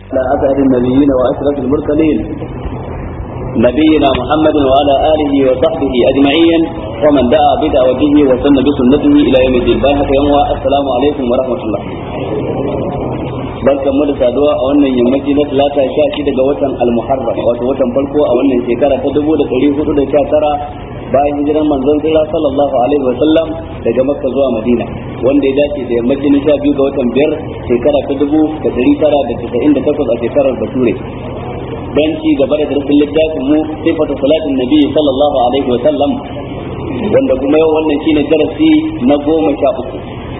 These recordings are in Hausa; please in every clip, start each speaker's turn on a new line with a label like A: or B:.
A: على أسعد النبيين وأشرف المرسلين نبينا محمد وعلى آله وصحبه أجمعين ومن دعا بدعوته وسن بسنته إلى يوم الدين بارك يوم السلام عليكم ورحمة الله barkan mu da saduwa a wannan yammaci na talata sha shida ga watan almuharram wato watan farko a wannan shekara ta dubu da ɗari hudu da sha tara bayan hijiran manzon tsira sallallahu alaihi wa sallam daga makka zuwa madina wanda ya dace da yammaci na sha biyu ga watan biyar shekara ta dubu da ɗari tara da casa'in da takwas a shekarar bature dan ci gaba da darasin littafin mu sifatu salatin nabi sallallahu alaihi wa sallam wanda kuma yau wannan shine darasi na goma sha uku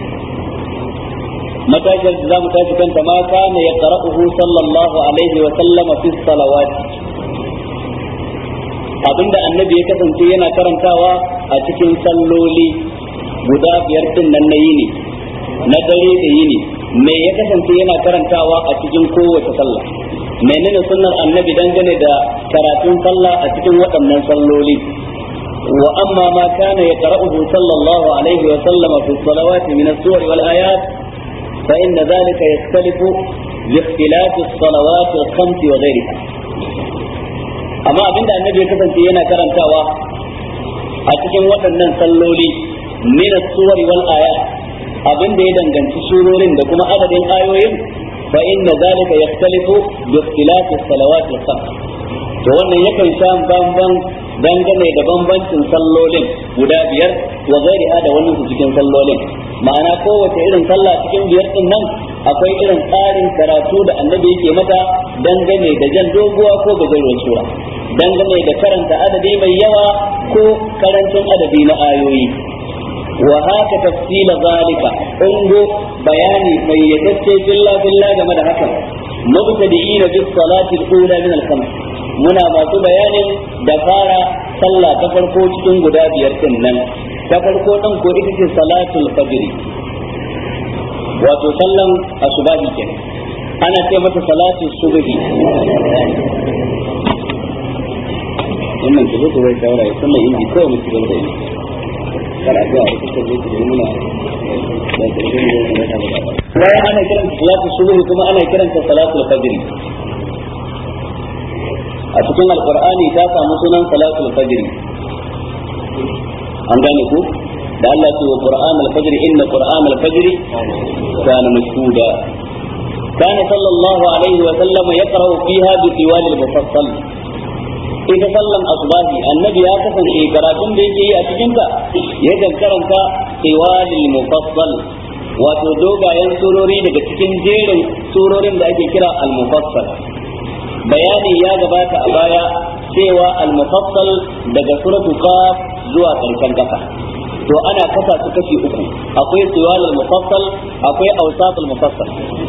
A: matashar da zamu tashi kanta ma kana ya qara'uhu sallallahu alaihi wa sallam fi salawat abinda annabi ya kasance yana karantawa a cikin salloli guda biyar din nan na yini na dare da yini me ya kasance yana karantawa a cikin kowace sallah menene sunnar annabi dangane da karatun sallah a cikin waɗannan salloli wa amma ma kana ya qara'uhu sallallahu alaihi wa sallam fi salawati min as-suwar wal ayat فإن ذلك يختلف باختلاف الصلوات الخمس وغيرها amma abinda annabi ya kasance yana karantawa a cikin waɗannan salloli min as-suwari wal ayat abinda ya danganci surorin da kuma adadin ayoyin fa inna zalika yakhtalifu bi ikhtilafi as-salawat al-khams to wannan yakan sha bamban dangane da bambancin sallolin guda biyar wa gairiha da wannan su cikin sallolin ma'ana kowace irin sallah cikin biyar din nan akwai irin tsarin karatu da annabi yake mata dangane da jan doguwa ko gajeruwar sura dangane da karanta adadi mai yawa ko karancin adadi na ayoyi wa haka tafsila zalika ungo bayani fayyatacce billah billah game da hakan mubtadi'ina bis salati al-ula min al-khams muna masu bayanin da fara sallah ta farko cikin guda biyar din nan ta farko din ko ita ce salatul fajr wato sallan asubahi kenan ana ce mata salatu subhi wannan ke zai zai shawara ya sallan inji kawai mu ci gaba da yi karatu a ita ce zai muna da ƙarfin da zai bayan ana kiranta salatu subhi kuma ana kiranta salatul fajr a cikin alqur'ani ta samu sunan salatul fajr an gane ku da Allah ce wa qur'an al-fajr inna qur'an al-fajr kana mashhuda kana sallallahu alaihi wa sallam yaqra'u fiha bi tiwal al-mufassal ita sallan asbahi annabi ya kasance karatun da yake yi a cikin ta yakan karanta tiwal al-mufassal wato dogayen surori daga cikin jerin surorin da ake kira al-mufassal bayani ya gabata a baya cewa al-mufassal daga suratul qaf zuwa karshen kasa to ana kasa su kashi uku akwai siwal al-mufassal akwai awsat al-mufassal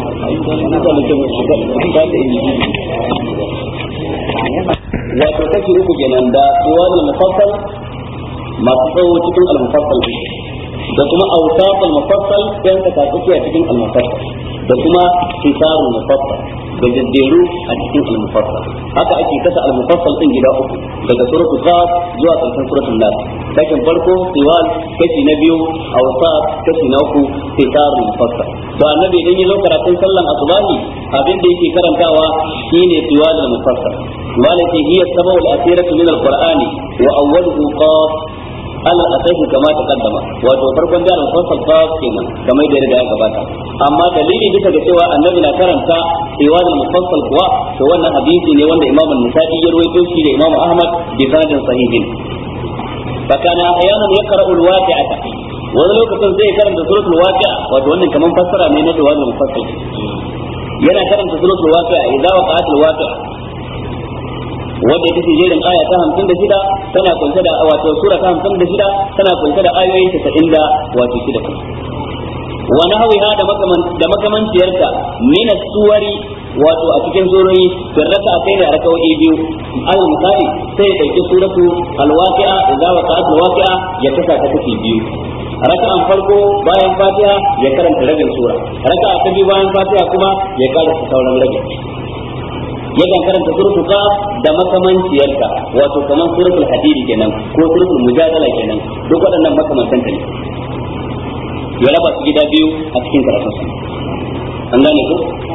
A: wato kashi uku kenan da siwal al-mufassal masu tsawo cikin al-mufassal da kuma awsat al-mufassal yan ka tsakiya cikin al-mufassal da kuma kisarul mufassal da jadderu a cikin al-mufassal haka ake kasa al-mufassal din gida uku daga suratul qaf zuwa karshen suratul nas kashin farko siwal kashi na biyu awsat kashi na uku kisarul mufassal to annabi idan ya zo karatun sallan asubahi abin da yake karantawa shine siwal al-mufassal malaka hiya sababu al-asiratu min al-qur'ani wa awwaluhu qaf Allah a sai kama ta kaddama wato farkon jarin fasal qaf kenan kamar da riga ya gabata amma dalili bisa ga cewa annabi na karanta iwadul mufassal kuwa to wannan hadisi ne wanda Imam An-Nasa'i ya rawaito shi da Imam Ahmad bi sanadin sahihin fa kana ahyanan yaqra'u al-waqi'ata wani lokacin zai karanta suratul waqi'a wato wannan kaman fassara ne na iwadul mufassal yana karanta suratul waqi'a idza waqa'atul waqi'a wanda ita ce jerin aya ta hamsin da shida tana kunshe da wato sura ta hamsin da shida tana kunshe da ayoyi tasa'in da wato shida wa nahwiha da makaman da makamanciyarta min suwari wato a cikin surori fi raka'a sai da raka'o'i biyu al misali sai ya dauki suratu al-waqi'a idza waqa'at al-waqi'a ya kasa ta kashi biyu raka'an farko bayan fatiha ya karanta rabin sura raka'a ta biyu bayan fatiha kuma ya karanta sauran rabin yakan karanta suratul qaf da makamanciyarta wato kaman suratul hadid kenan ko suratul mujadala kenan duk waɗannan makamantan ne ya raba su gida biyu a cikin karatun su an gane ko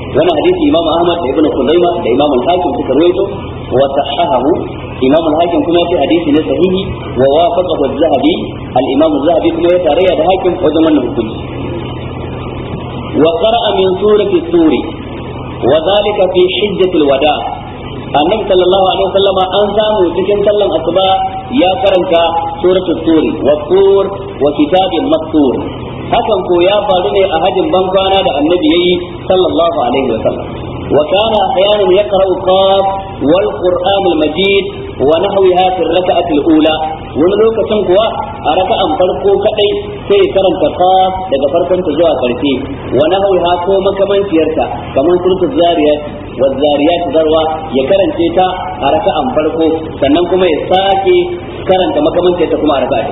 A: wannan hadisi imam ahmad da ibn khuzaimah da imam al-hakim suka rawaito wa sahahahu imam al-hakim kuma yace hadisi ne sahihi wa wafaqahu az-zahabi al-imam az-zahabi kuma ya tarayya da hakim wajen wannan hukunci wa qara'a min surati suri wa dhalika fi hijjatil wada' annabi sallallahu alaihi wasallama an samu cikin sallan asuba ya karanta suratul turi wa tur wa kitabin mastur hakan ko ya faru ne a hajin bankwana da annabi yayi sallallahu alaihi wasallam wa kana ahyanan yaqra'u qaf wal qur'an al majid wa nahwiha fi ar-rak'ati al-ula wani lokacin kuwa a raka'an farko kadai sai karanta qaf daga farkon ta zuwa karshe wa nahwiha ko makamanciyarta kamar suratul zariyat wa zariyat zarwa ya karance ta a raka'an farko sannan kuma ya sake karanta makamanciyarta kuma a raka'a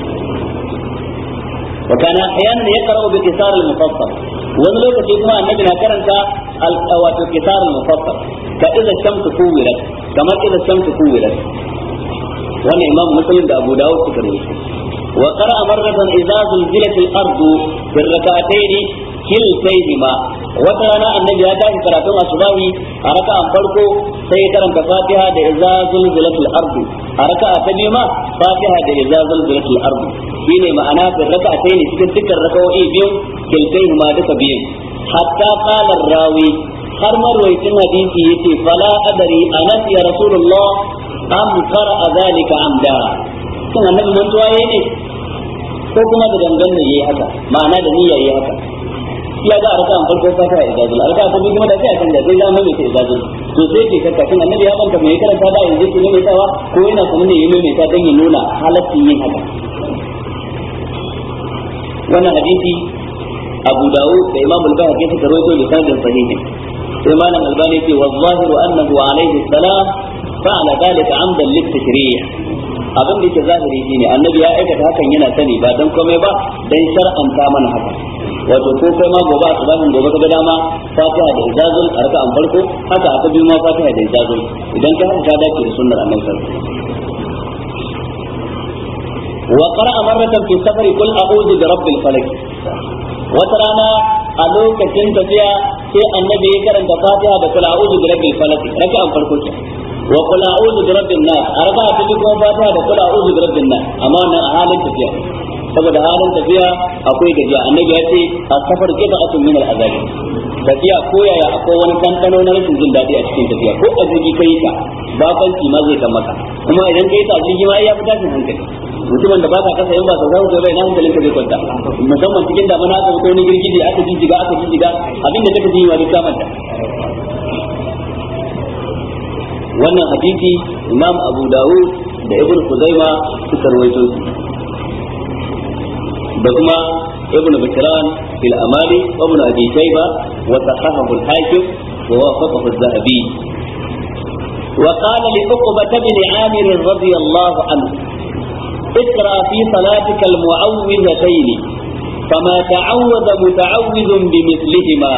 A: وكان احيانا يقرا بكسار المفصل wani lokaci kuma annabi na karanta wato kisar mufassal ka idza shamsu kuwirat kamar idza shamsu kuwirat wannan imam muslim da abu dawud suka rawaito wa qara'a marratan idza zulzilat al-ardu fi rak'atayn kiltayhima wata rana annabi ya tashi karatun asubahi a raka'an farko sai ya karanta fatiha da idza zulzilat al-ardu a raka'a ta biyu ma fatiha da idza zulzilat al-ardu shine ma'ana fi raka'atayn cikin dukkan raka'o'i biyu kiltayhima duka biyun hatta qala rawi har marwayacin hadisi yace fala adari anas ya rasulullah am qara'a zalika amda kin annabi mantuwa yayi ne ko kuma da dangan ne yayi haka ma'ana da niyya yayi haka ya ga arka an farko fata ya izazul arka ta bi kuma da sai a canja sai zama mai izazul to sai ke shakka kin annabi ya banka mai karanta da yanzu ki ne mai tawa ko yana kuma ne yayi mai ta dan ya nuna halaccin yin haka wannan hadisi Abu Dawud da Imam Al-Baihaqi suka rawaito da sanadin sahihi sai malam Albani ce wa zahiru annahu alayhi salam fa'ala dhalika amdan lit-tashrih abin da yake zahiri shine annabi ya aikata hakan yana sani ba dan komai ba dan shar'anta mana haka wato ko kai ma gobe a tsabahin gobe kaga dama fatiha da ijazul a raka an farko haka aka biyu ma fatiha da ijazul idan ka haka ka dace da sunnar annabi sallallahu wa qara'a marratan fi safari qul a'udhu bi rabbil falaq wata rana a lokacin tafiya sai annabi ya karanta fatiha da qul a'udhu bi rabbil falaq raka an farko ke wa qul a'udhu bi rabbin nas arba ta bi kuma fatiha da qul a'udhu bi rabbin nas amma nan a halin tafiya saboda halin tafiya akwai gajiya annabi ya ce as-safar qita'atun min al-azab tafiya ko yaya akwai wani kankano na rashin jin daɗi a cikin tafiya ko a jirgi kai ta babanci ma zai kan maka kuma idan kai ta jirgi ma ya fi tashin hankali mutumin da ba ka kasa yin ba sau zama bai na hankalin ka zai kwanta musamman cikin damana aka fito wani girgije aka jijjiga aka jijjiga abin da kake ji wa duk kamanta wannan hadisi imam abu dawud da ibn kuzaima suka rawaito shi da kuma ibn bishran fil amali wa ibn abi shayba wa sahahahu al hakim wa wafaqahu az-zahabi وقال لعقبة بن عامر رضي الله عنه اقرأ في صلاتك المعوذتين فما تعوذ متعوذ بمثلهما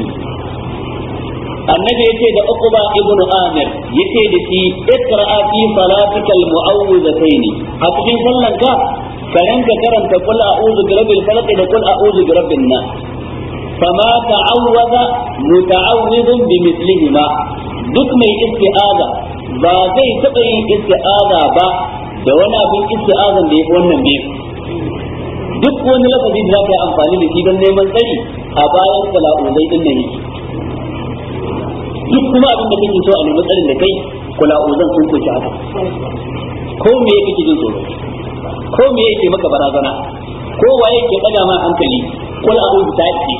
A: annabi yace da uqba ibn amir yace da shi iqra fi salatika almu'awwidhatayn a cikin sallan ka karanka karanta qul a'udhu bi rabbil falaq da qul a'udhu bi rabbin nas fama ta'awwadha muta'awwidun bi mithlihima duk mai isti'aza ba zai taɓa yin isti'aza ba da wani abin isti'azan da yafi wannan biyu duk wani lafazi da za ka yi amfani da shi don neman tsari a bayan sala'uzai din nan yake duk kuma abin da kake so a nemi tsarin da kai kula uzan sun kunshi haka ko me yake jin tsoro ko me yake maka barazana ko waye ke daga ma hankali kul a'udhu ta yi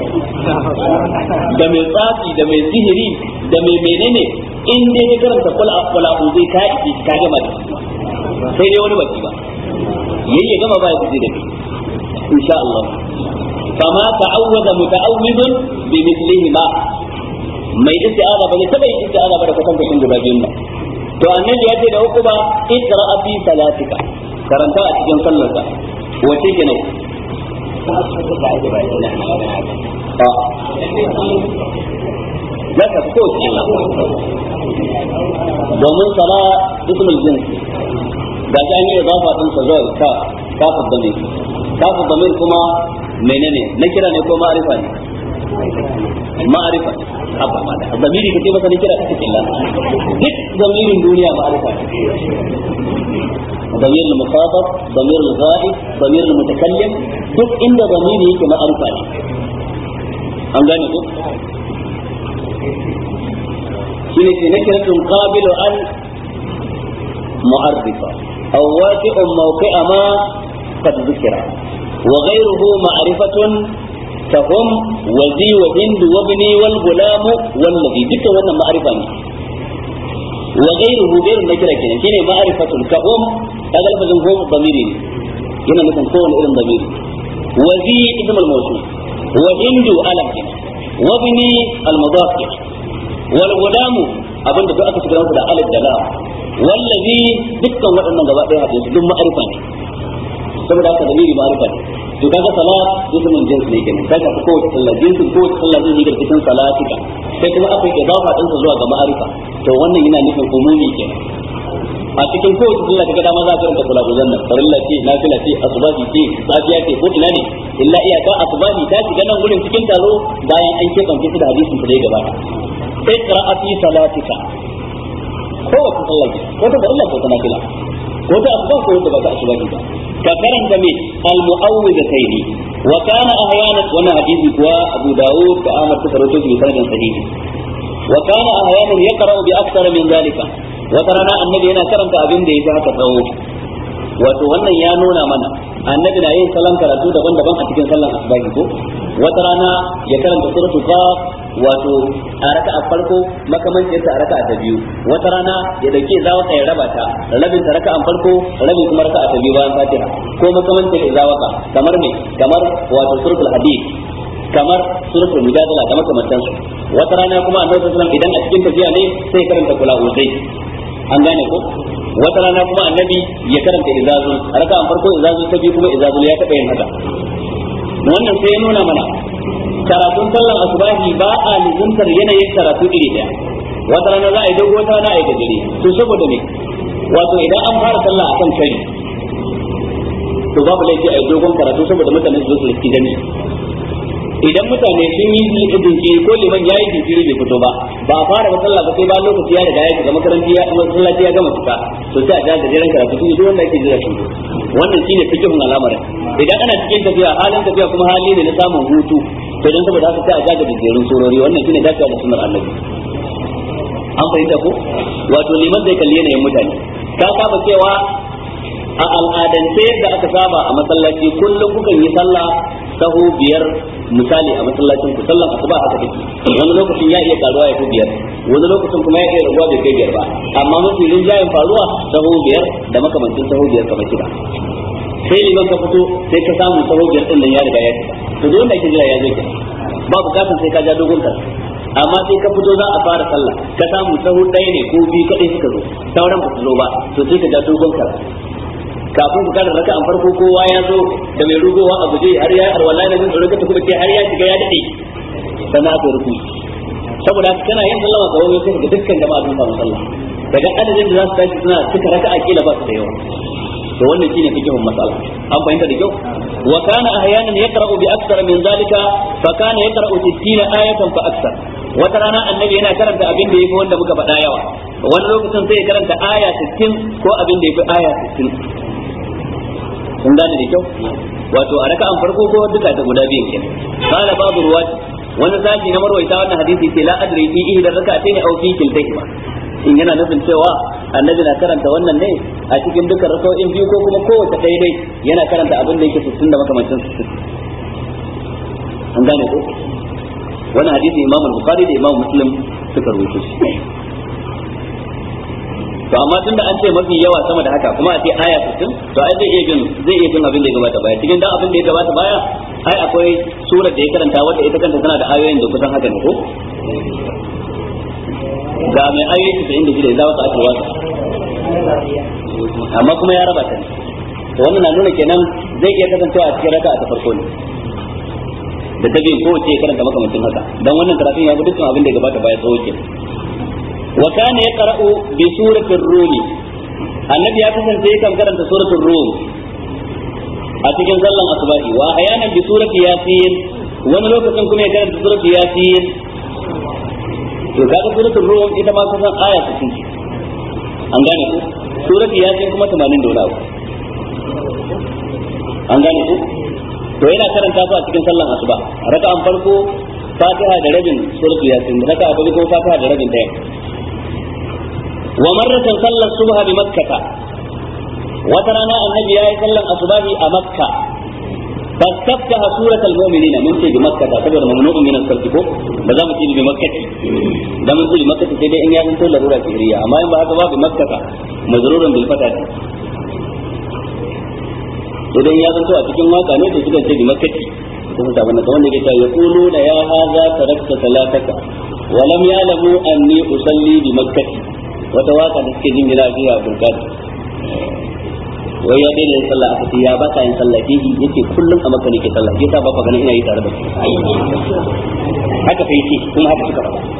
A: da mai tsafi da mai sihiri da mai menene in dai ka karanta kul a'udhu ta yi ka gama da sai dai wani baki ba yayi gama ba ya fice da kai insha Allah fama ta'awwada muta'awwidun bi mithlihi ma mai isti'aza ba ne taba yin isti'aza ba da kwatan kwatan guda biyun ba to annabi ya ce da uku ba iqra fi salatika karanta a cikin sallarka wace ke nan za ka fi kowace domin sala ismul jins ga shi an yi idafa din sa zuwa ka kafin damir kafin damir kuma menene na kira ne ko ma'arifa ne ma'arifa haba ma da zamiri kace masa ne kira ta cikin Allah duk zamirin duniya ma'arifa ضمير المخاطب ضمير الغائب ضمير المتكلم duk inda zamiri yake ma'arifa ne an gane ko shine ke nakiratun qabilu an mu'arrifa aw waqi'un mawqi'a ma qad dhukira wa ghayruhu ma'rifatun فهم وزي وهند وابني والغلام والذي دك wannan ma'arifa ne wa ghayruhu ghayru nakira kenan shine ma'rifatul kahum kaga lafazin hum damiri ne yana nufin kowane irin damiri wa zi ismul mawsul wa hindu alam kenan wa bini al mudaf kenan wal gulam abinda duk aka shigar masa da alif da lam wallazi dukkan waɗannan gaba ɗaya hadin su duk ma'arifa ne saboda haka damiri ma'arifa ne to kaga salat ismul jins ne kenan kaga ko kowace sallah jinsin kowace sallah zai yi cikin salatika sai kuma akwai idafa ɗinsa zuwa ga ma'arifa to wannan yana nufin umumi kenan a cikin kowace sallah kaga dama za ka rinka kula guzan nan farilla ce nafila ce asubahi ce safiya ce ko ina ne illa iyaka asubahi ta shiga nan gurin cikin taro bayan an keɓance shi da hadisin da ya gabata iqra fi salatika kowace sallah ce ko ta farilla ko ta nafila ko ta asuba ko ta ba ta asubahi ba ka karanta me al-mu'awwidatayn wa kana ahyana wannan hadisi kuwa Abu Dawud da Ahmad suka rawaito shi sanadin sahihi wa kana ahyana yaqra'u bi akthar min zalika wata rana annabi yana karanta abin da yake haka tsawo wato wannan ya nuna mana annabi na yin salon karatu daban-daban a cikin sallan asubahi ko wata rana ya karanta suratul qaf wato a raka'a farko makamancin ta a raka'a ta biyu wata rana ya dauke zawaka ya raba ta rabin ta raka'an farko rabin kuma raka'a ta biyu bayan fatiha ko makamancin zawaka kamar me kamar wato suratul hadid kamar suratul mujadala da makamantansu wata rana kuma annabi sallallahu alaihi wasallam idan a cikin tafiya ne sai karanta kula uzai an gane ko wata rana kuma annabi ya karanta izazul raka an farko izazul ta biyu kuma izazul ya taɓa yin haka wannan sai ya nuna mana karatun sallar asubahi ba a lizuntar yanayin karatu iri daya wata rana za a yi dogo wata rana a yi gajere to saboda me wato idan an fara sallah akan kari to babu laifi a yi dogon karatu saboda mutane su zo su riski gani idan mutane sun yi jinkiri ko liman ya yi jinkiri bai fito ba ba a fara masallah ba sai ba lokaci ya riga ya shiga makaranti ya masallaci ya gama fita to sai a ga gajeren karatu sun duk wanda yake jira shi wannan shine fikihun al'amarin idan ana cikin tafiya halin tafiya kuma hali ne na samun hutu to dan saboda haka sai a ga gajerun surori wannan shine dacewa da sunnar annabi an fahimta ko wato liman zai kalli yanayin mutane ka saba cewa a al'adance da aka saba a masallaci kullum kukan yi sallah sahu biyar misali a masallacin ku sallan asuba haka take wani lokacin ya iya karuwa ya fi biyar wani lokacin kuma ya iya raguwa bai kai biyar ba amma mafi rinjayen faruwa sahu biyar da makamancin sahu biyar kamar shida sai liman ka fito sai ka samu sahu biyar din nan ya riga ya fita to duk wanda ake jira ya zo kenan ba bukatan sai ka ja dogon karatu amma sai ka fito za a fara sallah ka samu sahu ɗaya ne ko biyu kaɗai suka zo sauran ba su zo ba to sai ka ja dogon karatu kafin ku kada raka an farko kowa ya zo da mai rugowa a guje har ya arwala da jin tsoron kuma ce har ya shiga ya dade sannan aka ruku saboda kana yin sallama ga wani sai ga dukkan jama'a sun samu sallah daga adadin da za su tashi suna cika raka akila ba su da yawa to wannan shine fikihun masala an fahimta da kyau wa kana ahyanan yaqra'u bi akthar min zalika fa kana yaqra'u 60 ayatan fa akthar wata rana annabi yana karanta abin da yafi wanda muka faɗa yawa wani lokacin sai ya karanta aya 60 ko abin da yafi aya 60 kun gane da kyau wato a raka'an farko ko duka ta guda biyan kenan qala babu ruwati wani sashi na marwaita wannan hadisi ce la adri fi ihda raka'atayn aw fi kiltayhima in yana nufin cewa annabi na karanta wannan ne a cikin dukkan raka'o'in biyu ko kuma kowace ɗaya dai yana karanta abin da yake 60 da makamancin 60 an gane ko wannan hadisi imam al-bukhari da imam muslim suka rubuto shi to amma tunda an ce mafi yawa sama da haka kuma a ce aya 60 to ai zai iya bin zai iya bin abin da ya gabata baya cikin dan abin da ya gabata baya ai akwai surar da ya karanta wadda ita kanta tana da ayoyin da kusan haka ne ko ga mai ayoyi 96 za su ake wasa amma kuma ya raba ta ne to wannan na nuna kenan zai iya kasancewa a cikin raka'a ta farko ne da ta biyu kowace ya karanta makamancin haka dan wannan karatun ya bi dukkan abin da ya gabata baya tsawo kenan وكان يقرأ بسورة الروم النبي يقصد سيكم كرمت سورة الروم أتكن صلى أصباحي وأحيانا بسورة ياسين wani lokacin kuma ya karanta suratul yasin to kaga suratul rum ita ma kusan aya 60 an gane ku suratul yasin kuma 80 da wani an gane ku to yana karanta su a cikin sallan asuba raka'an farko fatiha da rabin suratul yasin raka'a ta biyu fatiha da rabin daya wa marratan sallar subha bi makkah wata rana annabi yayi sallan asubahi a makka فاستفتح سورة المؤمنين من في بمكة تعتبر ممنوع من الصرف بذا مكين بمكة ده من في مكة سيدي إن يكون كل ضرورة سهرية أما إن بعد بمكة مزرورا بالفتح idan ya zanto a cikin waka ne to suka ce bi makkati kuma ta wannan wanda ke ya kulu da ya haza tarakta salataka wa lam ya'lamu anni usalli bi makkati wata waka da suke jingina fiya burkat wai ya daina yin sallah aka ce ya ba ka yin sallah ke yi yace kullum a makka nake sallah yasa ba ka ganin ina yi tare da haka fa yake kuma haka suka faɗa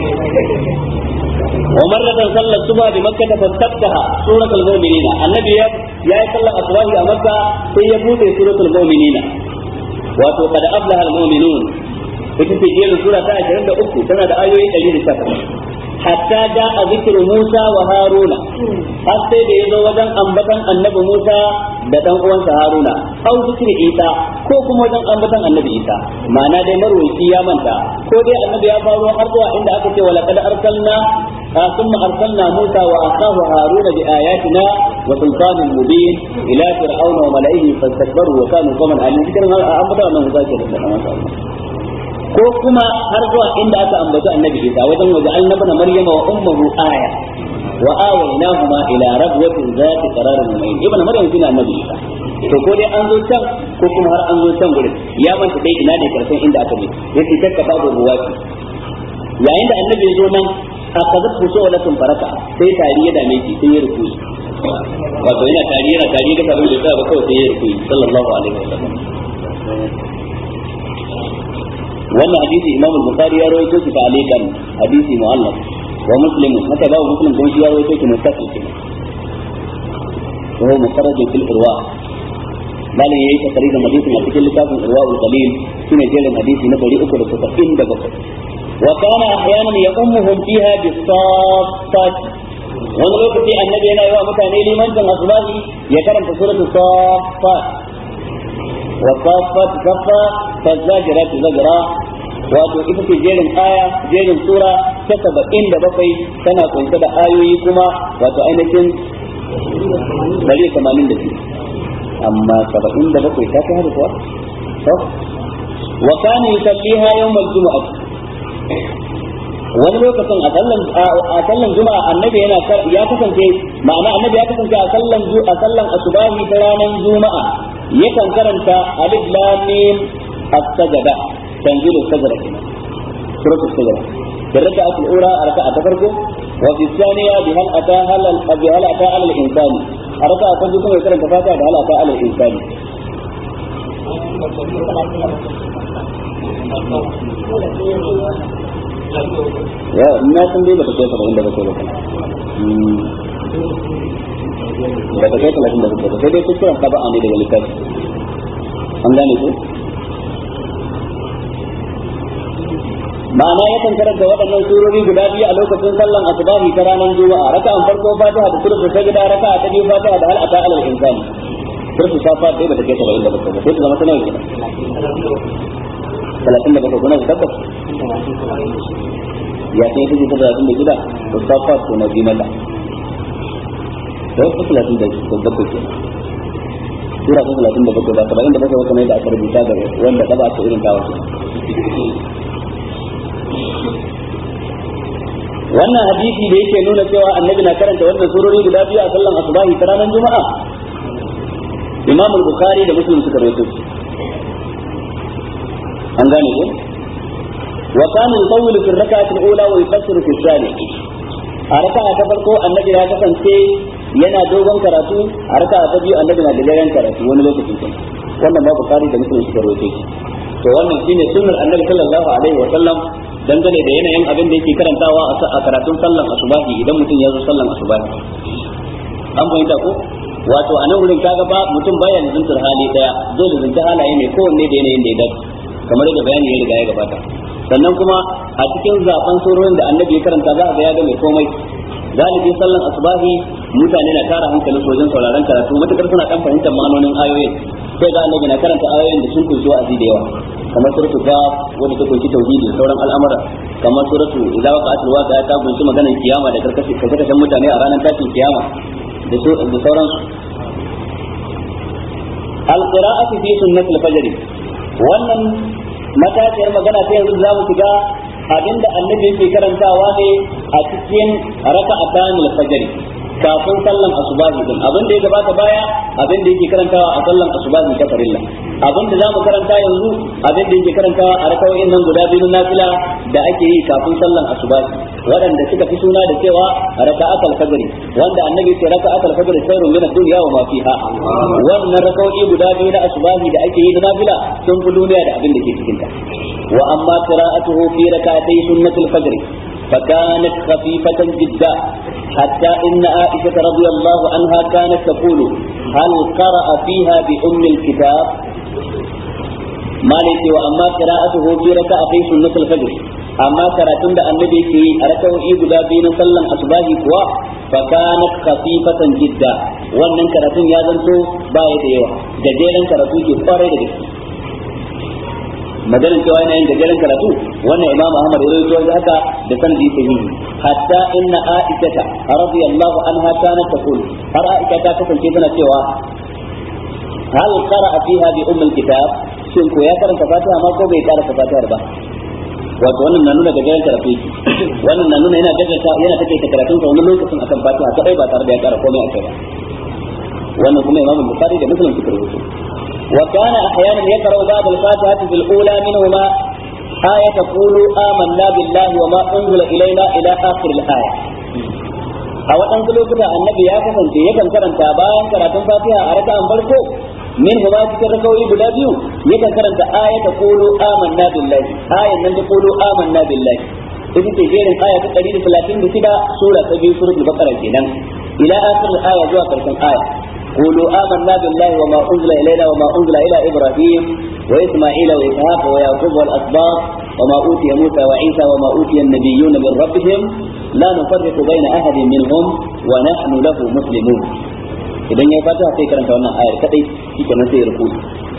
A: ومرة صلى الصبح بمكة فاستفتح سورة المؤمنين النبي يا صلى الصبح مكة سيبوت سورة المؤمنين wato kada aflaha almu'minun ita ce jerin sura ta 23 tana da ayoyi 118 hatta da a zikirin Musa wa Haruna har sai da yazo wajen ambatan annabi Musa da dan uwansa Haruna au zikri Isa ko kuma wajen ambatan annabi Isa ma'ana dai marwayi ya manta ko dai annabi ya faro har zuwa inda aka ce wala kad arsalna ثم أرسلنا موسى وأخاه هارون بآياتنا وسلطان مبين إلى فرعون وملئه فاستكبروا وكانوا قوما عالين ذكر أمر أنه ذاكر ما شاء الله ko kuma har zuwa inda aka ambaci annabi Isa wajen waje annabna Maryama wa ummuhu aya wa awaynahuma ila rabwatin zati qararin mu'min ibn Maryam shine annabi Isa to ko dai an zo can ko kuma har an zo can gurin ya manta dai ina ne karshen inda aka bi yace takka babu ruwaki yayin da annabi ya zo nan akazat husulatun faraka sai tari ya dame shi sai ya rukuyi wato yana tari yana tari da kabin da ba kawai sai ya rukuyi sallallahu alaihi wasallam wannan hadisi imam al-bukhari ya rawaito shi ta alikan hadisi mu'allaf wa muslim haka babu muslim don shi ya rawaito shi mustaqil kenan wa huwa mufarrad fil irwa bala yayi takririn hadisin a cikin littafin irwa al-qalil shine jerin hadisi na 377 wa kana ahyanan yaqummuhum fiha bis-saffat wani lokaci annabi yana yi wa mutane limancin asbahi ya karanta suratul saffat والصافات صفا فالزاجرات زجرا wato ita ce jerin aya jerin sura ta saba'in da bakwai tana kunshe da ayoyi kuma wato ainihin dari tamanin da biyu amma saba'in da bakwai ta kai hada kuwa to wa kana yusalliha yawmal jumu'ah wani lokacin a sallan a sallan juma'a annabi yana ya kasance ma'ana annabi ya kasance a sallan a sallan asubahi ta ranar juma'a yakan karanta alif lam mim as-sajda tanzilu sajda kenan suratu sajda da raka'a al-ula raka'a ta farko wa fi thaniya bi hal ata hal bi hal ata al insani raka'a ta biyu kuma ya karanta fatiha da hal ata al insani ya na san dai bata kai saba'in da bakwai ba ba ta kai talatin da bakwai ba sai dai kuskuren taba'a ne daga littafi an gane ku ma'ana yakan karanta waɗannan surori guda biyu a lokacin sallan asubahi ta ranar juma'a raka'an farko fatiha da suratu sajda raka'a ta biyu fatiha da hal ata alal insani suratu safa dai bata kai saba'in da bakwai ba sai ta zama tana kenan talatin da bakwai kuna da tabbas ya sai ta ta talatin da shida to safa ko na bi mata to ta talatin da bakwai kenan sura ta talatin da bakwai ba saba'in da bakwai kamar da aka rubuta da wanda ta ba ta irin tawa wannan hadisi da yake nuna cewa annabi na karanta wannan surori guda biyu a sallan asubahi ta ranar juma'a imam al-bukhari da muslim suka rawaito shi an gane ko wa kana yutawwilu fi rak'ati al-ula wa yufassiru fi thani a raka'a ta farko annabi ya kasance yana dogon karatu a raka'a ta biyu annabi na gajeren karatu wani lokacin kenan wannan ma bukhari da muslim suka rawaito shi to wannan shine sunnar annabi sallallahu alaihi wa sallam dangane da yanayin abin da yake karantawa a karatun sallan asubahi idan mutum ya zo sallan asubahi an fahimta ko wato a nan wurin kaga ba mutum baya zuntar hali daya zai zunta halaye mai kowanne da yanayin da ya dace kamar da bayani ya riga ya gabata sannan kuma a cikin zaben surorin da annabi ya karanta za a ga ya ga mai komai galibi sallan asubahi mutane na tara hankalin wajen sauraron karatu matukar suna dan fahimtar ma'anonin ayoyin sai ga annabi na karanta ayoyin da sun kunshi wa'azi da yawa kamar suratu gaf wanda ta kunshi tauhidi da sauran al'amura kamar suratu idza waqa'atil waqi'a ta kunshi maganar kiyama da karkashin kashe mutane a ranar tashin kiyama da sauransu alqira'atu fi sunnatil fajr wannan matashiyar magana ta yanzu za mu shiga abinda annabi yake karantawa ne a cikin raka'atan al-fajr kafin sallan asubahi din abin da ya gabata baya abin da yake karantawa a sallan asubahi ta farilla abin da zamu karanta yanzu abin da yake karantawa a rakawoyin nan guda biyu na nafila da ake yi kafin sallan asubahi waɗanda suka fi suna da cewa raka'at al-fajr wanda annabi ce raka'at al-fajr khairun min ad-dunya wa ma fiha wannan rakawoyi guda biyu na asubahi da ake yi na nafila sun fi duniya da abin da ke cikin ta wa amma qira'atuhu fi rak'atay sunnatul fajr فكانت خفيفة جدا حتى إن عائشة رضي الله عنها كانت تقول هل قرأ فيها بأم الكتاب ما ليس وأما قراءته في ركعتي سنة الفجر أما كراتون ده النبي في ركعه إيبدا بين صلى أصباه كوا فكانت خفيفة جدا wannan karatun ya zanto baya da yawa gajeren karatu ke kwarai da gaske maganin cewa yana yin gajeren karatu wannan imam ahmad ya rawaito da haka da sanadi sahihi hatta inna aisha radiyallahu anha kanat taqul har aisha ta kasance tana cewa hal qara'a fiha bi umm alkitab shin ko ya karanta fatiha ma ko bai karanta fatiha ba wato wannan na nuna gajeren karatu wannan na nuna yana gajarta yana take ta karatun sa wani lokacin akan fatiha kadai ba tare da ya kara komai a kai ba wannan kuma imam bukhari da muslim suka rawaito وكان احيانا يقرا بعض الفاتحه في الاولى منهما آية قولوا آمنا بالله وما أنزل إلينا إلى آخر الآية a waɗansu lokuta annabi ya kasance yakan karanta bayan karatun fatiha a raka'an farko min huma cikin rakawoyi guda biyu yakan karanta ayata qulu amanna billahi ayan nan da qulu amanna billahi ita ce jerin aya ta 136 sura ta biyu suratul baqara kenan ila akhir aya zuwa karshen aya قولوا آمنا بالله وما أنزل إلينا وما أنزل إلى إبراهيم وإسماعيل وإسحاق ويعقوب والأسباط وما أوتي موسى وعيسى وما أوتي النبيون من ربهم لا نفرق بين أحد منهم ونحن له مسلمون idan ya fata sai karanta wannan ayar kadai shi kenan sai ya rubuta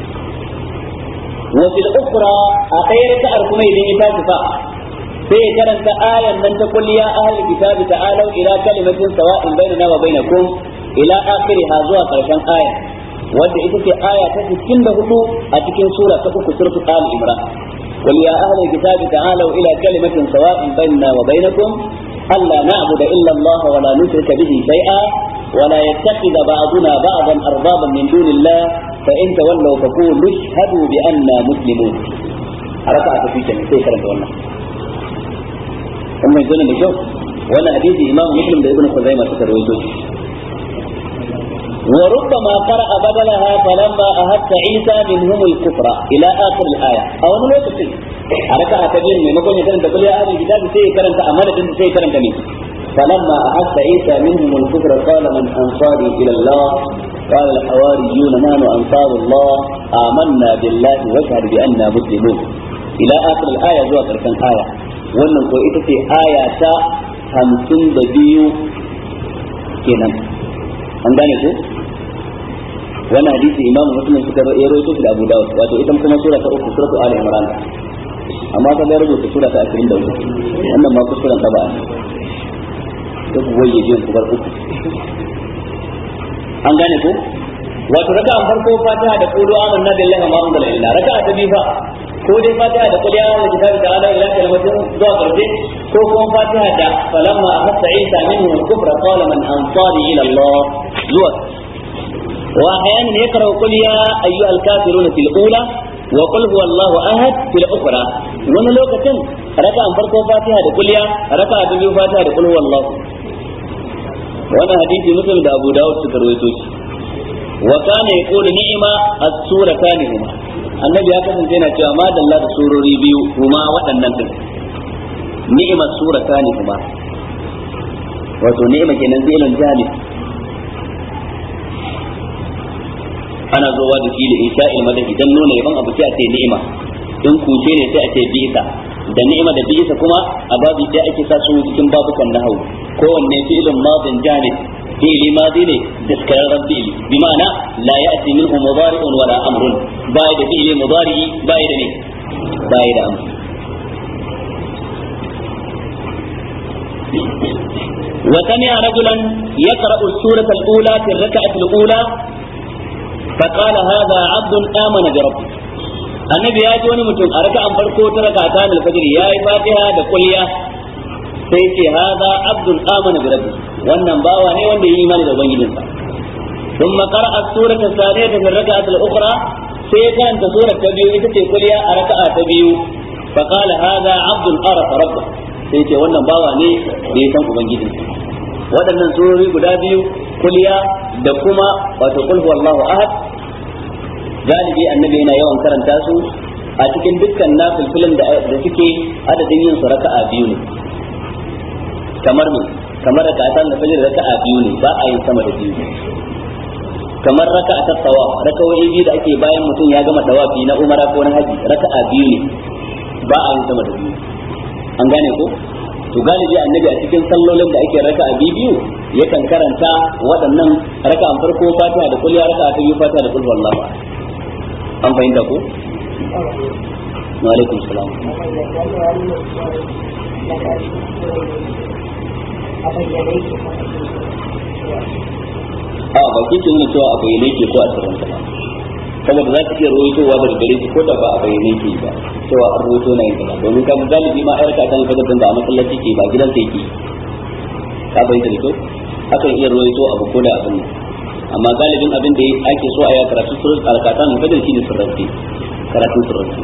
A: wa fil ukhra a ɗaya raka'ar kuma idan ya tashi fa sai ya karanta ayar nan ta kulli ya ahli kitabi ta'alu ila kalimatin sawa'in bainana wa bainakum ila akhiriha zuwa karshen aya wanda ita ce aya ta 64 a cikin sura ta uku suratul ali imran qul ya ahli kitabi ta'alu ila kalimatin sawa'in bainana wa bainakum alla na'budu illa allah wa la nushrika bihi shay'a wa la yattakhidha ba'duna ba'dan arbaban min dunillah fa in tawallaw faqulu ashhadu bi anna muslimun haraka ta fi kenan sai karanta wannan kuma yanzu da kyau wannan hadisi imam muslim da ibnu khuzaimah suka rawaito وربما قرأ بدلها فلما أهدت عيسى منهم الكفر إلى آخر الآية أو من وقت حركة تبين من مكون يكرن تقول يا أهل الكتاب سي كرن تأمانة سي كرن تمين فلما أحس عيسى منهم الكفر قال من أنصاري إلى الله قال الحواريون نحن أنصار الله آمنا بالله واشهد بأننا مسلمون إلى آخر الآية زوا كركن آية wannan ko ita ce aya ta hamsin da biyu kenan an gane ko wannan hadisi imam muslim suka ya rawaito shi da abu dawud wato ita kuma sura ta uku suratu ali imran amma ta bayar rubuta sura ta 23 wannan ma kuskuren ta ba ta ku waye jin ku bar uku an gane ko wato raka an farko fatiha da qulu amanna billahi wa ma unzila ilaina raka ta biyu fa ko dai fatiha da qul ya ayyuhal kitabu ta'ala ila kalimatin zuwa karshe ko kuma fatiha da falamma ahassa isa minhu al-kufra qala man ansari ila allah zuwa واحيانا يقرا قل يا ايها الكافرون في الاولى وقل هو الله احد في الاخرى wani lokacin raka an farko fatiha da kulliya raka a biyu fatiha da kul huwallahu wannan hadisi muslim da abu dawud suka rawaito shi wa kana yaqulu ni'ma as-suratani huma annabi ya kasance yana cewa ma dalla da surori biyu kuma waɗannan din ni'ma suratani huma wato ni'ma kenan zailan jami ana zowa da shi da isha'il madadi dan nuna yaban abu sai a ce ni'ima in kuce ne sai a ce bi'sa da ni'ima da bi'sa kuma a babu ɗaya ake sa su cikin babukan nahwu kowanne fi'ilun madin jamid fi'ili madi ne daskararren fi'ili bi ma'ana la ya'ti minhu mudari'un wala amrun bai da fi'ili mudari'i bai da ne bai da amr وسمع رجلا يقرأ السورة الأولى في الركعة الأولى فقال هذا عبد آمن بربه annabi ya ji wani mutum a raka'an farko ta raka'ata da fajr ya yi fatiha da kulliya sai ce haza abdul amana bi rabbi wannan bawa ne wanda yi imani da ubangijinsa ثم قرأ السورة الثانية في الركعة الأخرى سيكون سورة تبيو إتتي كليا أركعة تبيو فقال هذا عبد عرف ربه sai ce wannan bawa ne da ya san ubangijinsa waɗannan surori guda biyu kuliya da kuma wato kul huwallahu ahad galibi annabi yana yawan karanta su a cikin dukkan nafilfilin da da suke adadin yin su raka'a biyu ne kamar mu kamar da ta da fajr raka'a biyu ne ba a yin sama da biyu kamar raka'a ta tawa rakawoyi biyu da ake bayan mutum ya gama tawafi na umara ko na haji raka'a biyu ne ba a yin sama da biyu an gane ko to galibi annabi a cikin sallolin da ake raka a biyu yakan karanta waɗannan raka an farko fatiha da kulliya raka ta biyu fatiha da kul wallahu an fahimta ko wa alaikum salam a ba kin nuna cewa a bayyane ke ko a sirrin ba saboda za ka iya rawaitowa daga gare shi ko da ba a bayyane ke ba cewa an rawaito na yin kaza domin kan galibi ma ayar kakan fajar din ba a masallaci ke ba gidan sai ke ka bayyana da kyau akan iya rawaito abu ko da abin amma galibin abin da ake so a ya karatu surun alkatan fajar shi ne sirranci karatun sirranci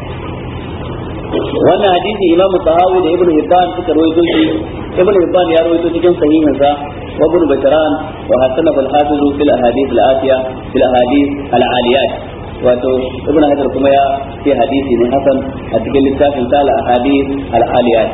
A: wannan hadisi imamu tahawi da ibnu hibban suka rawaito shi ibnu hibban ya rawaito cikin sahihinsa wa ibnu bashran wa hasana al hafiz fil ahadith al atiya fil ahadith al aliyat wato ibnu hajar kuma ya ce hadisi ne hasan a cikin littafin sa al ahadith al aliyat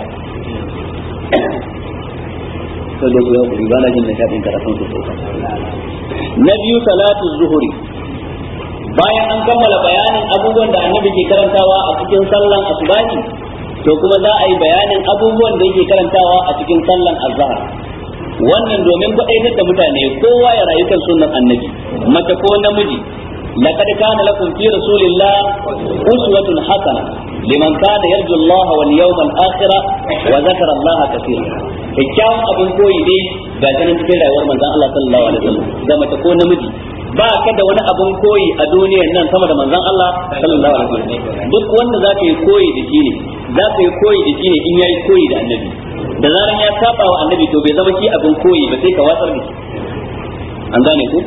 A: to da ku yau ba na jin nishadin karatun su na biyu salatu zuhuri bayan an kammala bayanin abubuwan da annabi ke karantawa a cikin sallan asubahi to kuma za a yi bayanin abubuwan da yake karantawa a cikin sallan azhar wannan domin kwaɗaitar da mutane kowa ya rayu kan sunnan annabi mace ko namiji لقد كان لكم في رسول الله أسوة حسنة لمن كان يرجو الله واليوم الآخر وذكر الله كثيرا kyakkyawan abin koyi dai ga ganin cikin rayuwar manzon Allah sallallahu alaihi wasallam da mace ko namiji ba ka da wani abin koyi a duniyar nan sama da manzon Allah sallallahu alaihi wasallam duk wanda za ka yi koyi da shi ne za ka yi koyi da shi ne in yayi koyi da annabi da zaran ya saba wa annabi to bai zama shi abin koyi ba sai ka watsar da shi an gane ku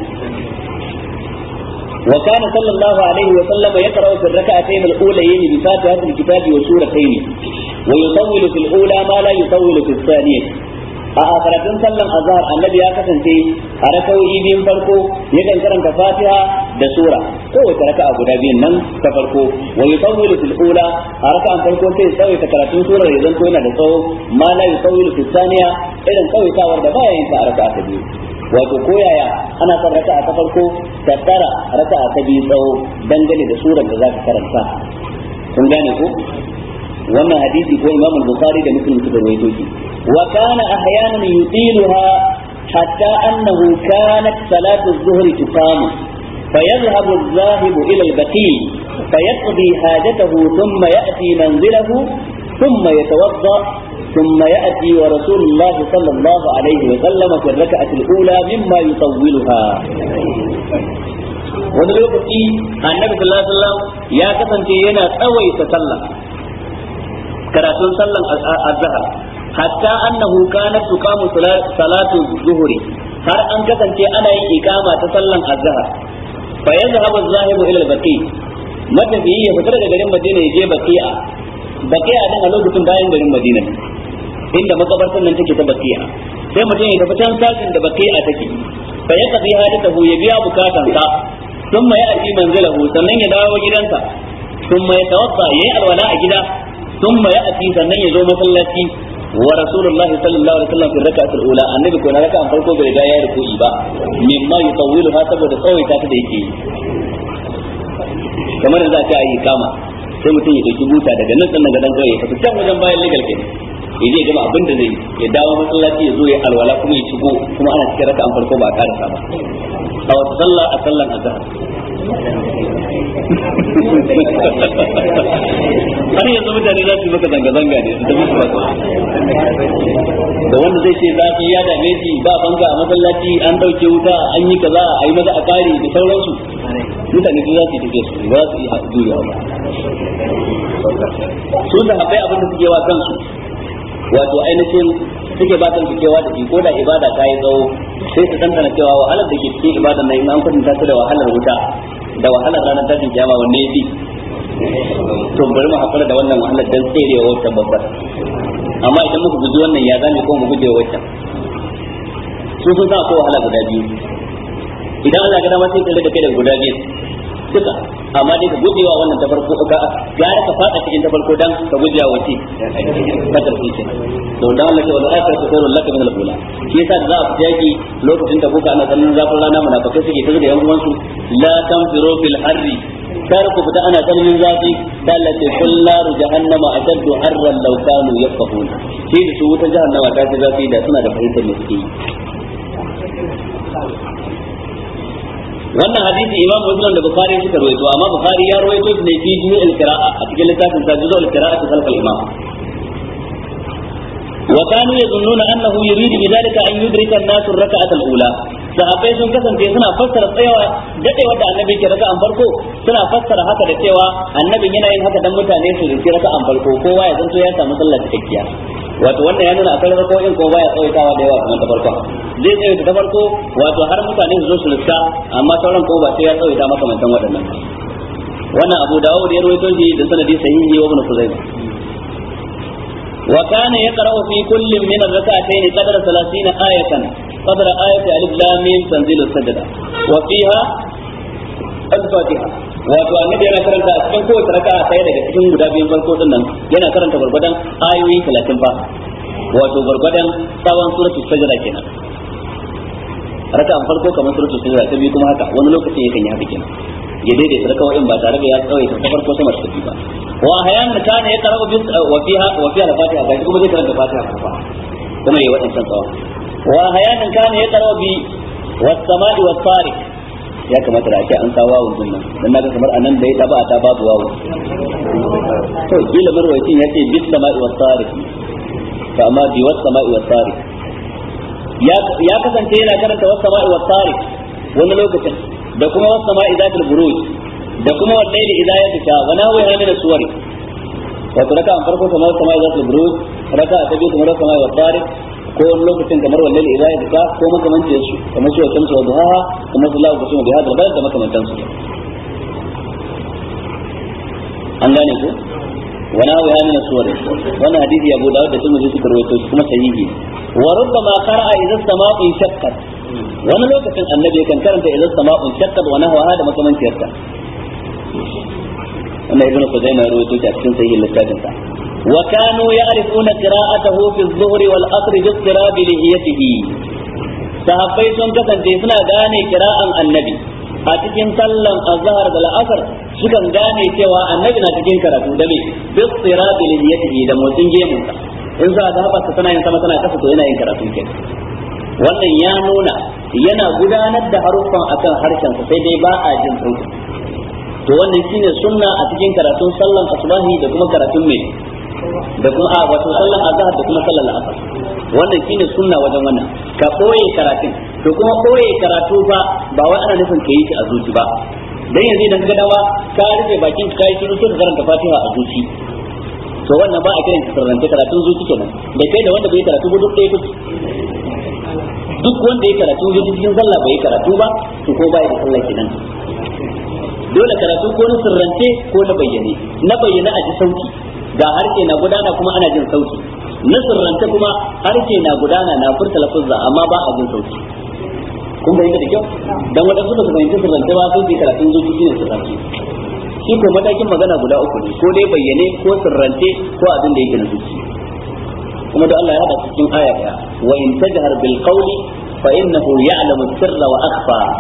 A: وكان صلى الله عليه وسلم يقرأ في الركعتين الأوليين بفاتحة الكتاب وسورتين ويطول في الأولى ما لا يطول في الثانية a karatun sallan azhar annabi ya kasance a rakawoyi biyun farko yakan karanta fatiha da sura kowace raka'a guda biyun nan ta farko wa yutawwilu fil ula a raka'an farko sai ya tsawaita karatun surar ya zanto yana da tsawo ma la yutawwilu fil thaniya irin tsawaitawar da baya yin ta a raka'a ta biyu wato koyaya ana son raka'a ta farko ta tsara raka'a ta biyu tsawo dangane da surar da za ka karanta kun gane ko wannan hadisi ko imam al-bukhari da muslim suka rawaito shi wa kana ahyanan yutiluha hatta annahu kanat salatu adh-dhuhr tuqamu فيذهب الذاهب إلى البقيع فيقضي حاجته ثم يأتي منزله ثم يتوضأ ثم يأتي ورسول الله صلى الله عليه وسلم في الركعة الأولى مما يطولها wani lokaci annabi sallallahu alaihi wasallam ya kasance yana tsawaita sallah karatun sallan azhar hatta annahu kanat tuqamu salatu zuhri har an kasance ana yin ikama ta sallan azhar fa yazhabu az-zahibu ila al-baqi matafiyi ya fita daga garin Madina ya je baqi'a baqi'a din a lokacin bayan garin Madina inda makabartan nan take ta baqi'a sai mutum ya tafi can sakin da baqi'a take fa ya tafi hadatahu ya biya bukatansa ثم يأتي منزله sannan ya dawo gidansa ثم يتوضا yayi alwala a gida ثم يأتي sannan ya zo masallaci wa rasulullahi sallallahu alaihi wasallam fi rak'atil ula annabi ko na raka'an farko bai riga ya ruku'i ba mimma yutawwilu ha saboda tsawaita ta da yake kamar da za ta yi kama sai mutum ya dauki buta daga nan sannan gadan kawai ya tafi can wajen bayan legal kenan ya je gama abin da zai ya dawo masallaci ya zo ya alwala kuma ya shigo kuma ana cikin raka an farko ba a karasa ba a wata sallah a sallan azhar har yanzu mutane za su yi maka zanga-zanga ne su tafi su ba da wanda zai ce zafi ya dame shi ba banka a masallaci an dauke wuta an yi kaza a yi maza a kare da sauransu mutane su za su yi tafiya su ba za su yi juriya ba su da haɓai abin da suke wa kansu wato ainihin suke ba kan kewa da shi ko da ibada ta yi tsawo sai su tantana cewa wahalar da ke cikin ibadan nan in an kwatanta ta da wahalar wuta da wahalar ranar tashin kiyama wanne ya fi to bari mu hakura da wannan wahalar dan tserewa wata babbar amma idan muka guji wannan ya zame ko mu guje wata su sun sa ko wahala guda biyu idan Allah ga dama sai ka da kai da guda biyu duka amma dai ka gujewa wannan ta farko ka gara ka fada cikin ta farko dan ka gujewa wace ka tafi ce to dan Allah ce wal akhiratu khairul laka min al-ula shi yasa da za a fita yaki lokacin da kuka ana ganin zafin rana munafikai suke tazo da yan uwansu la tanfiru fil harri kar ku fita ana tsananin zafi da Allah ce kul naru jahannama ashaddu harran law kanu yafqahun shi da su wuta jahannama ta ce zafi da suna da fahimtar me suke yi wannan hadisi imam muslim da bukhari suka rawaito amma bukhari ya rawaito shi ne fi jami'il qira'a a cikin littafin sa juzul qira'ati khalf al-imam wa kanu yazunnuna annahu yuridu bidhalika an yudrika an-nas ar-rak'ata al-ula sahabbai sun kasance suna fassara tsayawa dadewa da annabi ke raka'an farko suna fassara haka da cewa annabin yana yin haka dan mutane su rinci raka'an farko kowa ya zanto ya samu sallar cikakkiya wato wannan ya nuna akwai rako'in ko baya tsawaitawa da yawa kamar ta farko zai tsawaita ta farko wato har mutane su zo su lissa amma sauran ko ba sai ya tsawaita makamantan waɗannan wannan abu dawud ya rawaito shi da sanadi sahihi wa ibn khuzaimah وكان يقرأ في كل من الركعتين قدر ثلاثين آية قدر آية ألف لام ميم تنزيل السجدة وفيها الفاتحة wato annabi yana karanta a cikin kowace raka'a ɗaya daga cikin guda biyun farko din nan yana karanta gurgurdan ayoyi 30 fa wato gurgurdan tsawon suratul sajda kenan raka'an farko kamar suratul sajda ta biyu kuma haka wani lokaci yakan yi haka kenan ya daidaita rakawoyin ba tare da ya tsawaita ta farko sama ta ba wa ahyan kana ya karabu bis wa fiha wa fiha al-fatiha ga kuma zai karanta fatiha kuma kuma yayi wadannan tsawa wa ahyan kana ya karabu bi was sama'i was tariq ya kamata da ake an sa wawun din nan dan naga kamar anan da ya taba ta babu wawu to kila marwayacin ya ce bis sama'i was tariq to amma bi was sama'i was tariq ya ya kasance yana karanta was sama'i was tariq wani lokacin da kuma wasu sama'i zatul buruj da kuma wallahi idza ya fita wa nawi min suwari wato raka an farko kamar sama'i zatul buruj raka ta biyu kamar sama'i wa tariq ko wani lokacin kamar wallahi idza ya fita ko makamancin su kamar su wata su duha kuma sallahu alaihi wa sallam da da makamantan su an gane ku wa nawi min suwari wannan hadisi Abu Dawud da Tirmidhi suka rawaito kuma sahihi wa rubbama qara'a idza sama'u shaqqat wani lokacin annabi kan karanta idan sama'un shaqqat wa nahwa hada makamanciyarta wannan ibnu Khuzaimah rawaito ta cikin sahih littafin sa wa kanu ya'rifuna qira'atahu fi adh-dhuhri wal 'asr bi istirab lihiyatihi sahabbai sun kasance suna gane kira'an annabi a cikin sallan azhar da al'asr sukan gane cewa annabi na cikin karatu da me bi istirab lihiyatihi da motsin gemunsa in za a haɓa tana yin sama tana kasa to yana yin karatu kenan wannan ya nuna yana gudanar da haruffan akan harshen sai dai ba a jin sauti to wannan shine sunna a cikin karatun sallan asbahi da kuma karatun mai da kuma a wato sallan azhar da kuma sallan asar wannan shine sunna wajen wannan ka koye karatun to kuma koye karatu fa ba wai ana nufin ka yi shi a zuci ba dan yanzu idan ka dawa ka rufe bakin ka yi shiru sai ka karanta fatiha a zuci to wannan ba a kiran sirrance karatun zuci kenan da kai da wanda bai karatu ba duk ɗaya kuke duk wanda ya karatu zuci cikin sallah bai karatu ba to ko bai da sallah kenan dole karatu ko na sirrance ko na bayyane na bayyane a ji sauti ga harshe na gudana kuma ana jin sauti na sirrance kuma harshe na gudana na furta lafuzza amma ba a jin sauti kun bayyana da kyau dan wadansu ba su fahimci sirrance ba sai su karatun zuci shine sirrance shi ko matakin magana guda uku ne ko dai bayyane ko sirrance ko abin da yake na zuci kuma da Allah ya hada cikin aya daya wa in tajhar bil qawli fa innahu ya'lamu sirra wa akhfa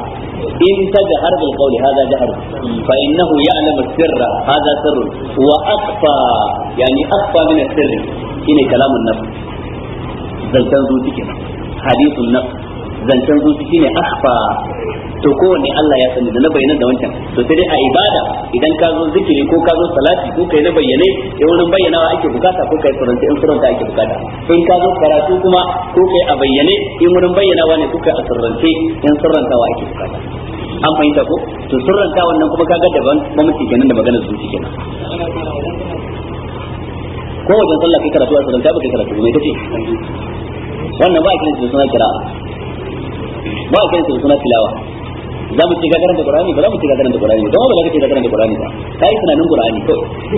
A: in tajhar bil qawli hadha jahr fa innahu ya'lamu sirra hadha sirr wa akhfa yani akhfa min as-sirri shine kalamun nafs zancan zuci kenan hadithun nafs zancen zuci shine akhfa to kowanne Allah ya sani da na bayyana da wancan to sai dai a ibada idan ka zo zikiri ko ka zo salati ko kai na bayyane in wurin bayyanawa ake bukata ko kai suranta in suranta ake bukata in ka zo karatu kuma ko kai a bayyane in wurin bayyanawa ne ko kai a surrance in surrantawa ake bukata an fahimta ko to surranta wannan kuma kaga daban mamaci kenan da maganar zuci kenan ko wajen sallah kai karatu a surranta ba kai karatu mai kace wannan ba a kiran da suna kira ba a kiran da suna tilawa za mu ce ga karanta qur'ani ba za mu ce ga karanta qur'ani ba ba za ka ce ga karanta qur'ani ba kai tunanin qur'ani ko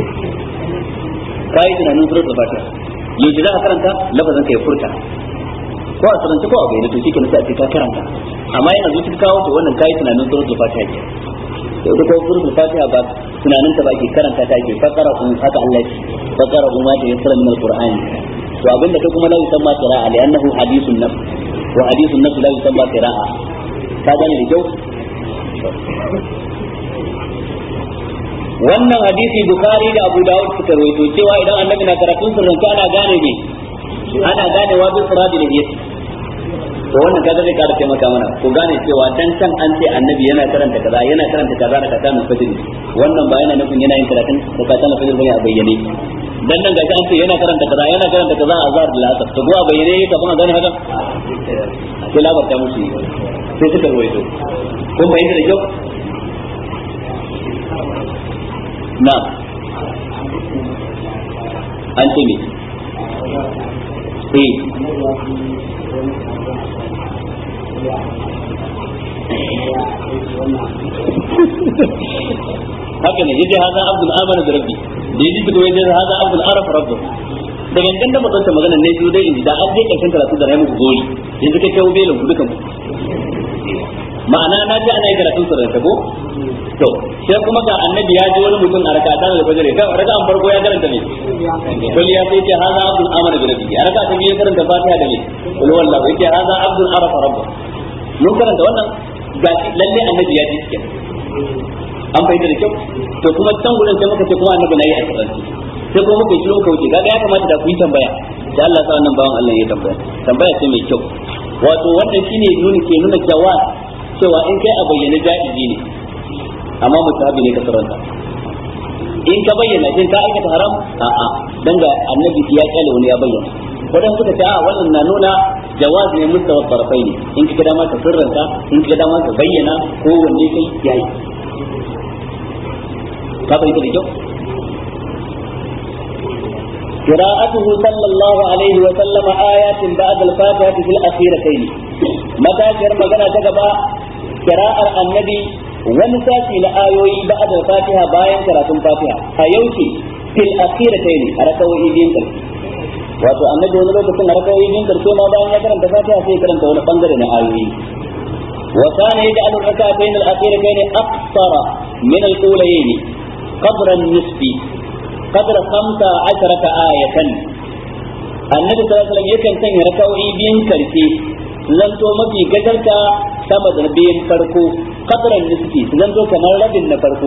A: kai tunanin suratul fatiha yanzu za ka karanta lafazin kai furta ko a sarance ko a bayyana to shikenan sai a ce ka karanta amma yana zuci ka kawo to wannan kai tunanin suratul fatiha ke to ita ko suratul fatiha ba tunanin ta ba ke karanta ta ke fakara kun haka Allah ya fakara kun ma ta yassara min alqur'ani to abinda kai kuma la yusamma qira'a li annahu hadithun nafs wa hadithun nafs la yusamma qira'a ka gane da kyau wannan hadisi bukari da abu dawud suka rawaito cewa idan annabi na karatun sirrance ana gane ne ana gane wa bin sirati da yake to wannan kaga zai kara taimaka mana ko gane cewa dan can an ce annabi yana karanta kaza yana karanta kaza da kaza min fajr wannan ba yana nufin yana yin karatun da kaza na fajr bane a bayyane dan nan gashi an ce yana karanta kaza yana karanta kaza a azhar da asar to ko a bayyane kafin a gane haka sai labarta musu sai suka rawaito kun bayyana da kyau na an ce me eh haka ne yace haza abdul amana da rabbi da yaji kuma yace haza abdul arafa rabbu da gangan da mutunta magana ne su dai da an je karshen karatu da muku gori yanzu kai kawo belin ku dukan ma'ana na ji ana yi karatun sirrin ta ko to sai kuma ga annabi ya ji wani mutum a rakata da fajr kan raka an farko ya karanta ne kul ya sai ce haza abdul amana da rabbi a raka ta biyu karanta fatiha da ne kul wallahu yace haza abdul arafa rabbu mun karanta wannan gashi lalle annabi ya ji cikin an fahimta da kyau to kuma can gurin sai muka ce kuma annabi na yi a sirranci sai kuma muka yi muka wuce kaga ya kamata da ku yi tambaya da Allah sa wannan bawan Allah ya tambaya tambaya ce mai kyau wato wannan shine nuni ke nuna cewa cewa in kai a bayyana ja'izi ne amma mutahabi ne ka saranta in ka bayyana shin ka aikata haram a'a dan ga annabi ya kyale wani ya bayyana wadan suka ce a wannan na nuna jawaz ne mustawa tarafai ne in ka dama ka sirranta in ka dama ka bayyana ko wanne kai yayi ka bayyana da kyau قراءته صلى الله عليه وسلم آيات بعد الفاتحة في الأخيرتين متى كر مغنى تقبى قراءة النبي ونساتي لآيوي بعد الفاتحة باين قراءة الفاتحة أيوتي في الأخيرتين أركوا إيدين كالك wato annabi wani lokacin a rakawoyi biyun karshe ma bayan ya karanta fatiha sai karanta wani bangare na ayoyi wa kana yaj'alu rak'atayn al-akhiratayn aqsara min al-ulayayn qadra an-nisfi qadra 15 ayatan annabi sallallahu alaihi wasallam yakan sanya rakawoyi biyun karshe zanto mafi gajarta sama da biyan farko qadra nisfi zanto kamar rabin na farko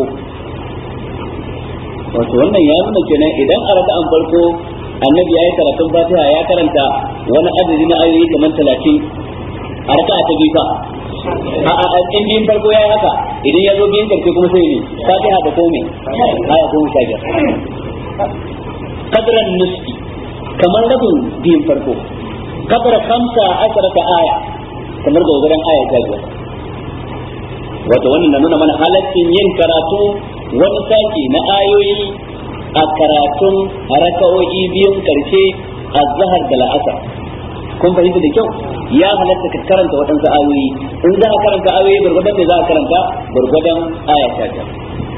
A: wato wannan ya nuna kenan idan a raka'an farko annabi ya yi karatun fatiha ya karanta wani adadi na ayoyi kamar talatin a raka ta biyu fa a in biyun farko ya yi haka idan ya zo biyun karshe kuma sai ne fatiha da komai aya goma sha biyar kadran nisfi kamar rabin biyun farko kadra kamsa asharata aya kamar dogaran aya ta biyar wato wannan na nuna mana halaccin yin karatu wani saki na ayoyi a karatun raka'o'i biyun karshe a zahar da la'asar kun fahimta da kyau ya halatta ka karanta waɗansu ayoyi in za a karanta ayoyi gurgudan da za a karanta gurgudan aya ta ta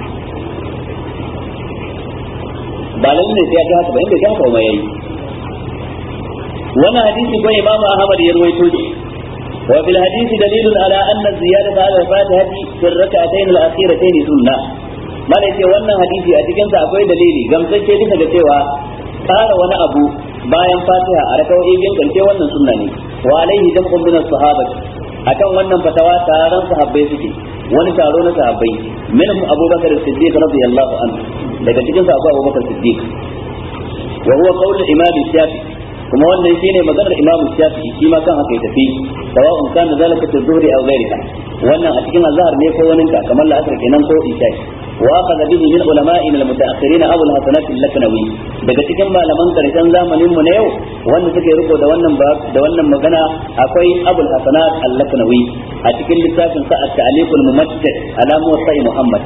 A: ba lalle ne sai ya ga haka ba inda ya haka ba yayi wannan hadisi ko imamu ahmad ya ruwaito shi وفي الحديث دليل على أن الزيادة على الفاتحة في الركعتين الأخيرتين سنة mana ce wannan hadisi a cikinsa akwai dalili gamsacce bisa ga cewa ƙara wani abu bayan fatiha a rakawoyi biyan karshe wannan sunna ne wa alaihi jam'un min as-sahabati akan wannan fatawa taron sahabbai suke wani taro na sahabbai minhum abubakar siddiq radiyallahu anhu daga cikin sa akwai abubakar siddiq wa huwa qawl imam shafi kuma wannan shine maganar imam shafi shi ma kan haka ya tafi sawa'un kana zalika fi dhuhri aw ghayrika wannan a cikin azhar ne ko wani ka kamar la'asar kenan ko isha wa akhadha bihi min ulama'ina al-mutaakhirin aw al-hasanat al-laknawi daga cikin malaman karshen zamanin mu na yau wanda suke riko da wannan da wannan magana akwai abul hasanat al-laknawi a cikin littafin sa at-ta'liq al-mumattad ala muwatta'i muhammad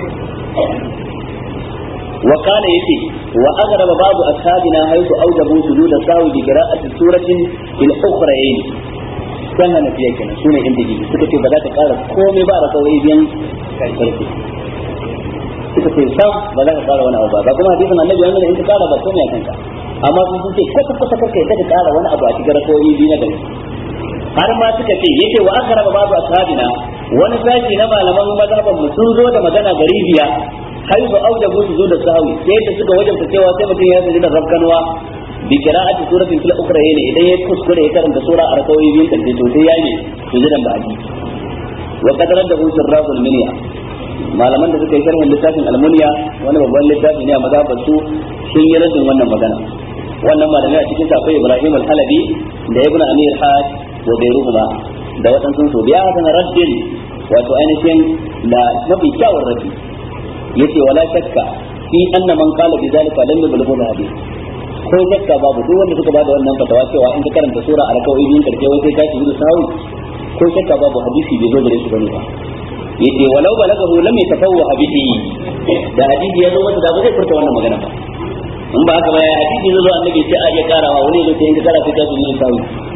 A: وقال يتي وأغرب بعض أصحابنا حيث أوجبوا سجود السهو بقراءة سورة في الأخرين kan hana fiye kenan sune inda jiki suka ce ba za ta kara komai ba da kawai biyan karfi suka ce sam ba za ka kara wani abu ba ba kuma hadisin annabi wanda in ka kara ba komai a kanka amma sun sun ce kwata kwata karka yadda ka kara wani abu a cikin rakawoyi biyu na gari har ma suka ce yace wa aka raba babu ashabina wani sashi na malaman mazhaban mu sun zo da magana gari biya haifu aujabu su zo da sahawi sai da suka wajabta cewa sai mutum ya sujud da rabkanwa bi qira'ati suratin fil ukhra yana idan ya kuskure ya karanta sura a rakawoyi biyun karshe to sai yayi sujudan ba'di wa qadarar da husur rahul minya malaman da suka yi sharhin littafin almuniya wani babban littafi ne a mazhabar su sun yi rajin wannan magana wannan malamai a cikin akwai ibrahim al-halabi da ibn amir hajj wa bayruhuma da waɗansu su biya hasan raddin wato ainihin da mafi kyawun raddi yace wala shakka fi anna man qala bi zalika lam yablughu hadith ko shakka babu duk wanda suka bada wannan fatawa cewa in ka karanta sura a rakawai biyun karshe wai sai ka shi da sahawi ko shakka babu hadisi bai zo gare shi bane ba yace walau balagahu lam yatafawwa bihi da hadisi ya zo masa da ba zai furta wannan magana ba in ba haka ba ya hadisi zo annabi sai a iya karawa wani zo sai in ka kara sai ka shi da sahawi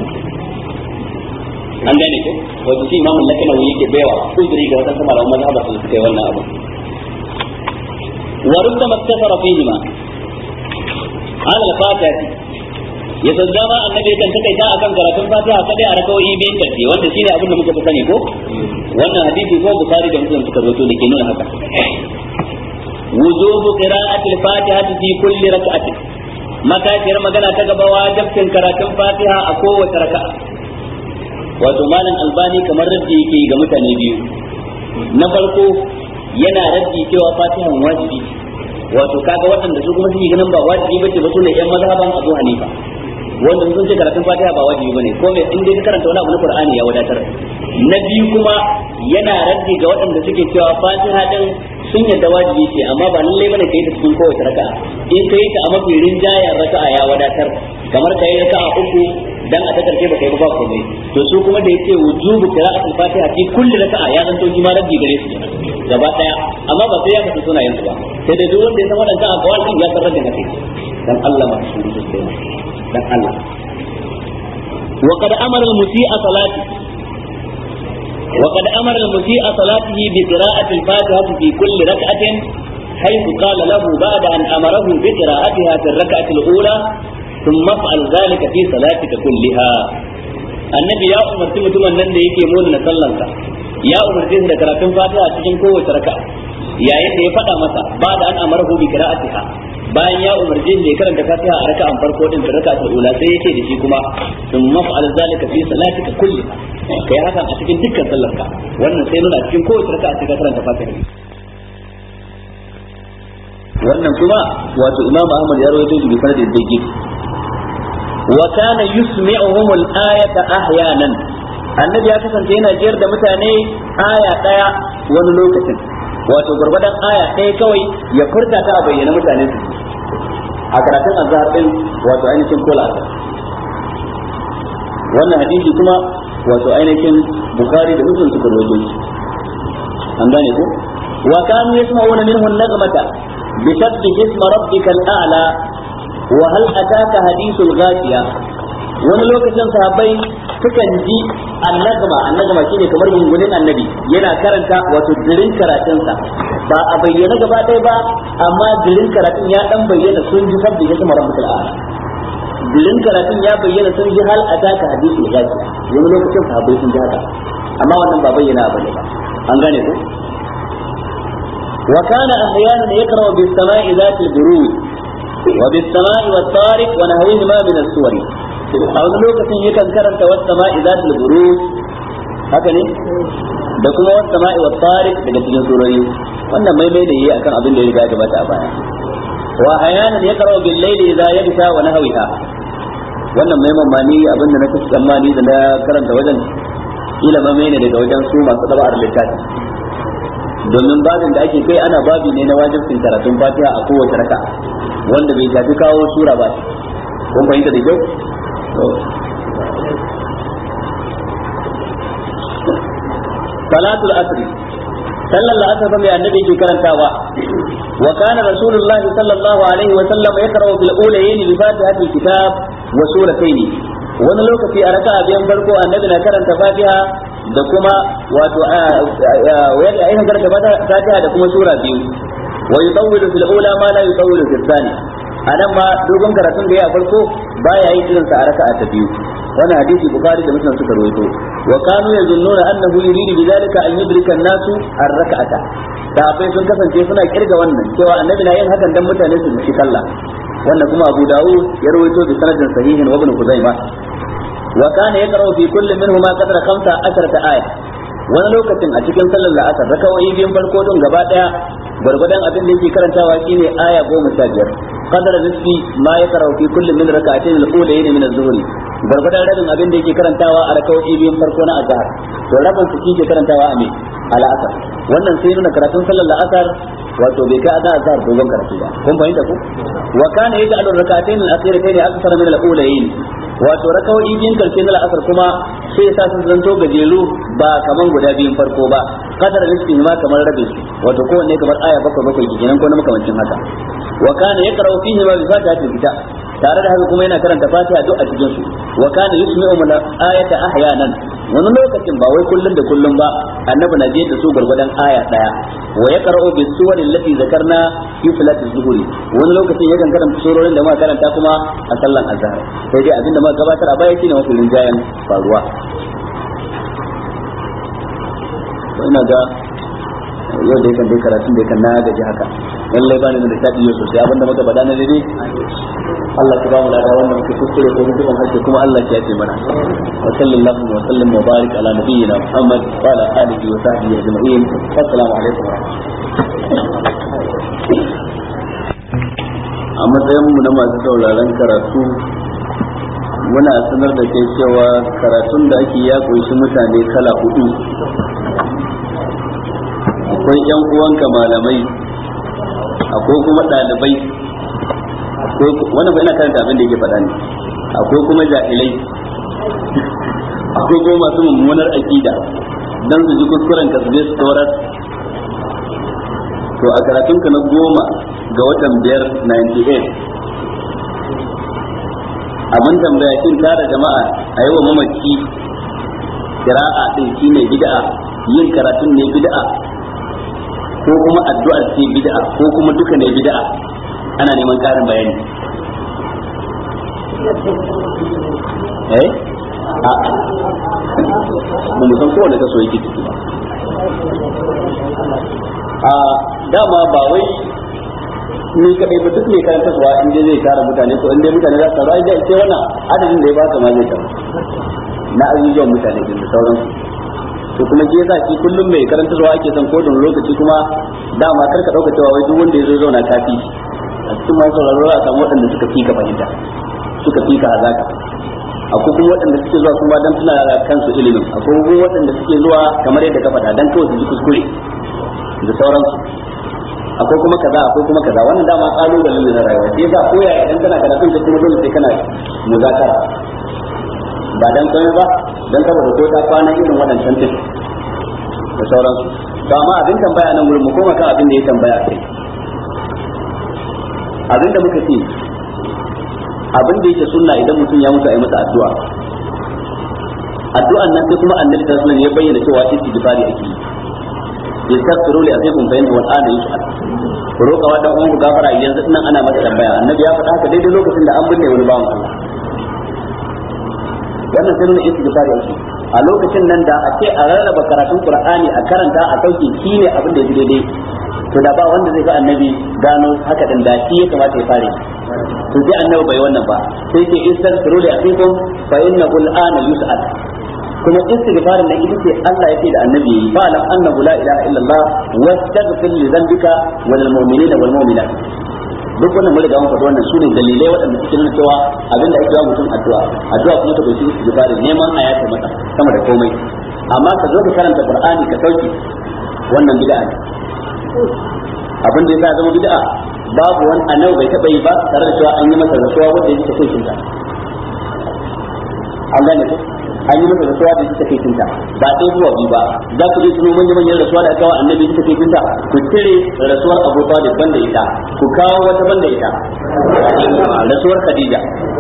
A: an gane ko wato shi imamu lakanawi yake baiwa uzuri ga wadansu malaman mazhabar su suka yi wannan abu وربما اقتصر فيهما على الفاتحة يتزama annabi kan takaita akan karatun fatiha kadai a rakawoyi biyun karshe wanda shine abin da muka fi sani ko wannan hadisi ko bukhari da muslim suka rawaito da ke nuna haka wujubu qira'ati al-fatihati fi kulli rak'atin matashiyar magana ta gaba wajibcin karatun fatiha a kowace raka'a wato malam albani kamar raddi yake ga mutane biyu na farko yana raddi cewa fatihan wajibi wato kaga waɗanda su kuma suke ganin ba wajibi bace ba sune yan mazhaban Abu Hanifa wanda sun ce karatun fatiha ba wajibi bane ko me in dai ka karanta wani abu na Qur'ani ya wadatar na biyu kuma yana raddi ga waɗanda suke cewa fatiha din sun yadda wajibi ce amma ba lallai bane kai ta cikin kowace raka'a in kai ta a mafi rinjayen raka'a ya wadatar kamar kai raka'a uku dan a ta karshe ba kai ba komai to su kuma da yace wujubu qira'atul fatiha fi kulli raka'a ya zanto shi ma raddi gare su gaba daya amma ba sai ya kasu sunayen su ba sai dai duk wanda ya san wadannan akwai din ya san raddin haka dan Allah ma su su sai dan Allah wa qad amara al-musii'a salati وقد أمر المسيء صلاته بقراءة الفاتحة في كل ركعة حيث قال له بعد أن أمره بقراءتها في الركعة الأولى ثم افعل ذلك في صلاتك كلها annabi ya umarci mutumin nan da yake mona na sallansa ya umarce shi da karatun fatiha cikin kowace raka yayin da ya faɗa masa ba da an amara bi qira'atiha bayan ya umarce shi da ya karanta fatiha a raka'an farko din da raka'atul ula sai yake da shi kuma sun maf'al zalika fi salatika kulliha kai hakan a cikin dukkan sallarka wannan sai nuna cikin kowace raka'a sai ka karanta fatiha wannan kuma wato imam ahmad ya rawaito shi bi sanadin dayyid wa kana yusmi'uhum al-ayata ahyanan annabi ya kasance yana jiyar da mutane aya daya wani lokacin wato gurgurdan aya ɗaya kawai ya furta ta a bayyana mutane su a karatun azhar din wato ainihin kola wannan hadisi kuma wato ainihin bukhari da muslim suka rawaito shi an gane ko wa kanu yasma'una minhu an-nagmata بسبح اسم ربك الأعلى وهل أتاك حديث الغاشية wani lokacin sahabbai sukan ji annagma annagma shine kamar gungunin annabi yana karanta wato dirin karatunsa ba a bayyana gaba ɗaya ba amma dirin karatun ya dan bayyana sun ji sabbi ya sama rabbul a'la dirin karatun ya bayyana sun ji hal ataka hadithul ghashiya wani lokacin sahabbai sun ji haka amma wannan ba bayyana ba ne ba an gane ko وكان أحيانا يقرأ بالسماء ذات البروج وبالسماء والطارق ونحوهما من السور أو لوكة يكن كرنت والسماء ذات البروج haka ne da kuma wasu sama'i wa tariq daga cikin surori wannan maimai da yi akan abin da ya riga ya gabata a baya wa hayanan ya karo bil layli idza yabsha wa nahwiha wannan maiman ma ni abin da na kace tsammani da na karanta wajen kila ma ne daga wajen su masu daba'ar littafi domin babin da ake kai ana babi ne na wajibcin karatun fatiha a kowace raka wanda bai shafi kawo sura ba kun fahimta da kyau salatul asri sallar la'asar fa mai annabi ke karantawa wa kana rasulullah sallallahu alaihi wa sallam yaqra'u fil ulayayn bi fatihatil kitab wa suratayn wani lokaci a raka'a biyan farko annabi na karanta fatiha da kuma wato wanda ayin karanta fatiha da kuma sura biyu wa yutawwilu fil ula ma la yutawwilu fil thani anan ma dogon karatun da ya farko baya yin irin sa a raka'a ta biyu wannan hadisi bukhari da muslim suka rawaito wa kanu yazunnuna annahu yuridu bidhalika an yudrika an-nasu ar-rak'ata sahabbai sun kasance suna kirga wannan cewa annabi na yin hakan dan mutane su ci sallah wannan kuma abu dawud ya rawaito bi sanadin sahihin wa ibn kuzaimah wa kana yaqra'u fi kulli minhuma qadra 15 aya wani lokacin a cikin sallar la'asar raka'o'i biyun farko don gaba daya gwargwadon abin da yake karantawa shine aya goma sha biyar qadara nisfi ma yaqra'u fi kulli min rak'atayn al-ulayn min az-zuhri gwargwadon rabin abin da yake karantawa a raka'o'i biyun farko na azhar to rabin su yake karantawa a me al-asr wannan sai nuna karatun sallar la'asar wato bai kai azhar azhar dogon karatu ba kun fahimta ku wa kana yaj'alu rak'atayn al-akhiratayn akthar min al-ulayn wato raka'o'i biyun karshe na la'asar kuma sai sa su zanto gajeru ba kaman guda biyun farko ba kadar nisbi ma kamar rabe su wato kowanne kamar aya bakwai bakwai kenan ko na makamancin haka wa kana yaqra'u fihi ma bi fatihatil kitab tare da haka kuma yana karanta fatiha duk a cikin su wa kana yusmi'u min ayata ahyanan wani lokacin ba wai kullun da kullun ba annabi na da su gurgudan aya daya wa yaqra'u bis suwar allati zakarna fi salati zuhuri wani lokacin yakan karanta surorin da muka karanta kuma a sallan azhar sai dai abinda muka gabatar a baya shine mafi rinjayen faruwa ina ga yau da yakan dai karatun da yakan na gaji haka lallai ba ni da taɗi yau sosai abinda muka faɗa na daidai Allah ka ba mu lada wannan muke kuskure ko mutum hakke kuma Allah ya ce mana wa sallallahu wa sallam wa barik ala nabiyyina Muhammad wa ala alihi wa sahbihi ajma'in assalamu alaikum wa a matsayin mu na masu sauraron karatu muna sanar da kai cewa karatun da ake ya kunshi mutane kala hudu akwai yan uwanka malamai akwai kuma ɗalibai akwai wannan fa ina karanta abin da yake faɗa ne akwai kuma jahilai akwai kuma masu mummunar akida dan su ji kuskuren ka su je su taurar to a karatun ka na goma ga watan biyar 98 abin tambaya shin tara jama'a a yi wa mamaci kira'a din shine bid'a yin karatun ne bid'a ko kuma addu'ar ce bid'a ko kuma duka ne bid'a ana neman karin bayani eh a ba mu san kowane kaso yake ciki ba a dama ba wai ni kadai ba duk mai karanta suwa in dai zai tara mutane ko in dai mutane za su taru ai dai sai wannan adadin da ya baka ma zai taru na azuzuwan mutane din da sauransu to kuma ke yasa shi kullum mai karanta zuwa ake son ko lokaci kuma dama kar ka dauka cewa wai duk wanda ya zo zauna kafi a cikin masu sauraro a samu waɗanda suka fi ka fahimta suka fi ka hazaka akwai kuma waɗanda suke zuwa kuma dan suna da kansu ilimin akwai kuma waɗanda suke zuwa kamar yadda ka faɗa dan kawai su ji kuskure da sauransu akwai kuma kaza akwai kuma kaza wannan dama kalubalen ne na rayuwa sai yasa koya idan kana karatun ka kuma dole sai kana muzakara ba dan komai ba dan saboda ko ta kwana irin waɗancan tin da sauransu to amma abin tambaya nan gurin mu koma kan abin da ya tambaya kai abin da muka ce abin da yake sunna idan mutum ya mutu a yi masa addu'a addu'an nan sai kuma annabi sallallahu alaihi wasallam ya bayyana cewa istighfari ake yi yastaghfiru li akhikum fa innahu al'ana yus'al ku roƙa wa dan uwan ku gafara yanzu nan ana masa tambaya annabi ya faɗa haka daidai lokacin da an binne wani bawan Allah wannan sai nuna istighfari ake a lokacin nan da a ce a rarraba karatun qur'ani a karanta a sauke shine abin da ya daidai to da ba wanda zai ga annabi gano haka din da shi ya kamata ya fare to sai annabi bai wannan ba sai ce istaghfiru li akhikum fa innahu al'ana yus'al kuma istighfarin nan ita ce Allah yake da annabi yi fa lam annahu la ilaha illallah wastaghfir li dhanbika wa lil mu'minina wal mu'minat duk wannan mun riga mun faɗi wannan sune dalilai waɗanda suke nuna cewa abinda ake yi mutum addu'a addu'a kuma ta kunshi istighfari neman a yafe mata sama da komai amma ka zo ka karanta qur'ani ka sauki wannan bid'a ne abin da yasa zama bid'a babu wani annabi bai taba yi ba tare da cewa an yi masa rasuwa wanda yake kai kinta an gane ko an yi masa rasuwa da yake kai kinta ba dai zuwa biyu ba za ku je tuno manyan manyan rasuwa da aka wa annabi yake kai kinta ku cire rasuwar Abu Talib banda ita ku kawo wata banda ita rasuwar Khadija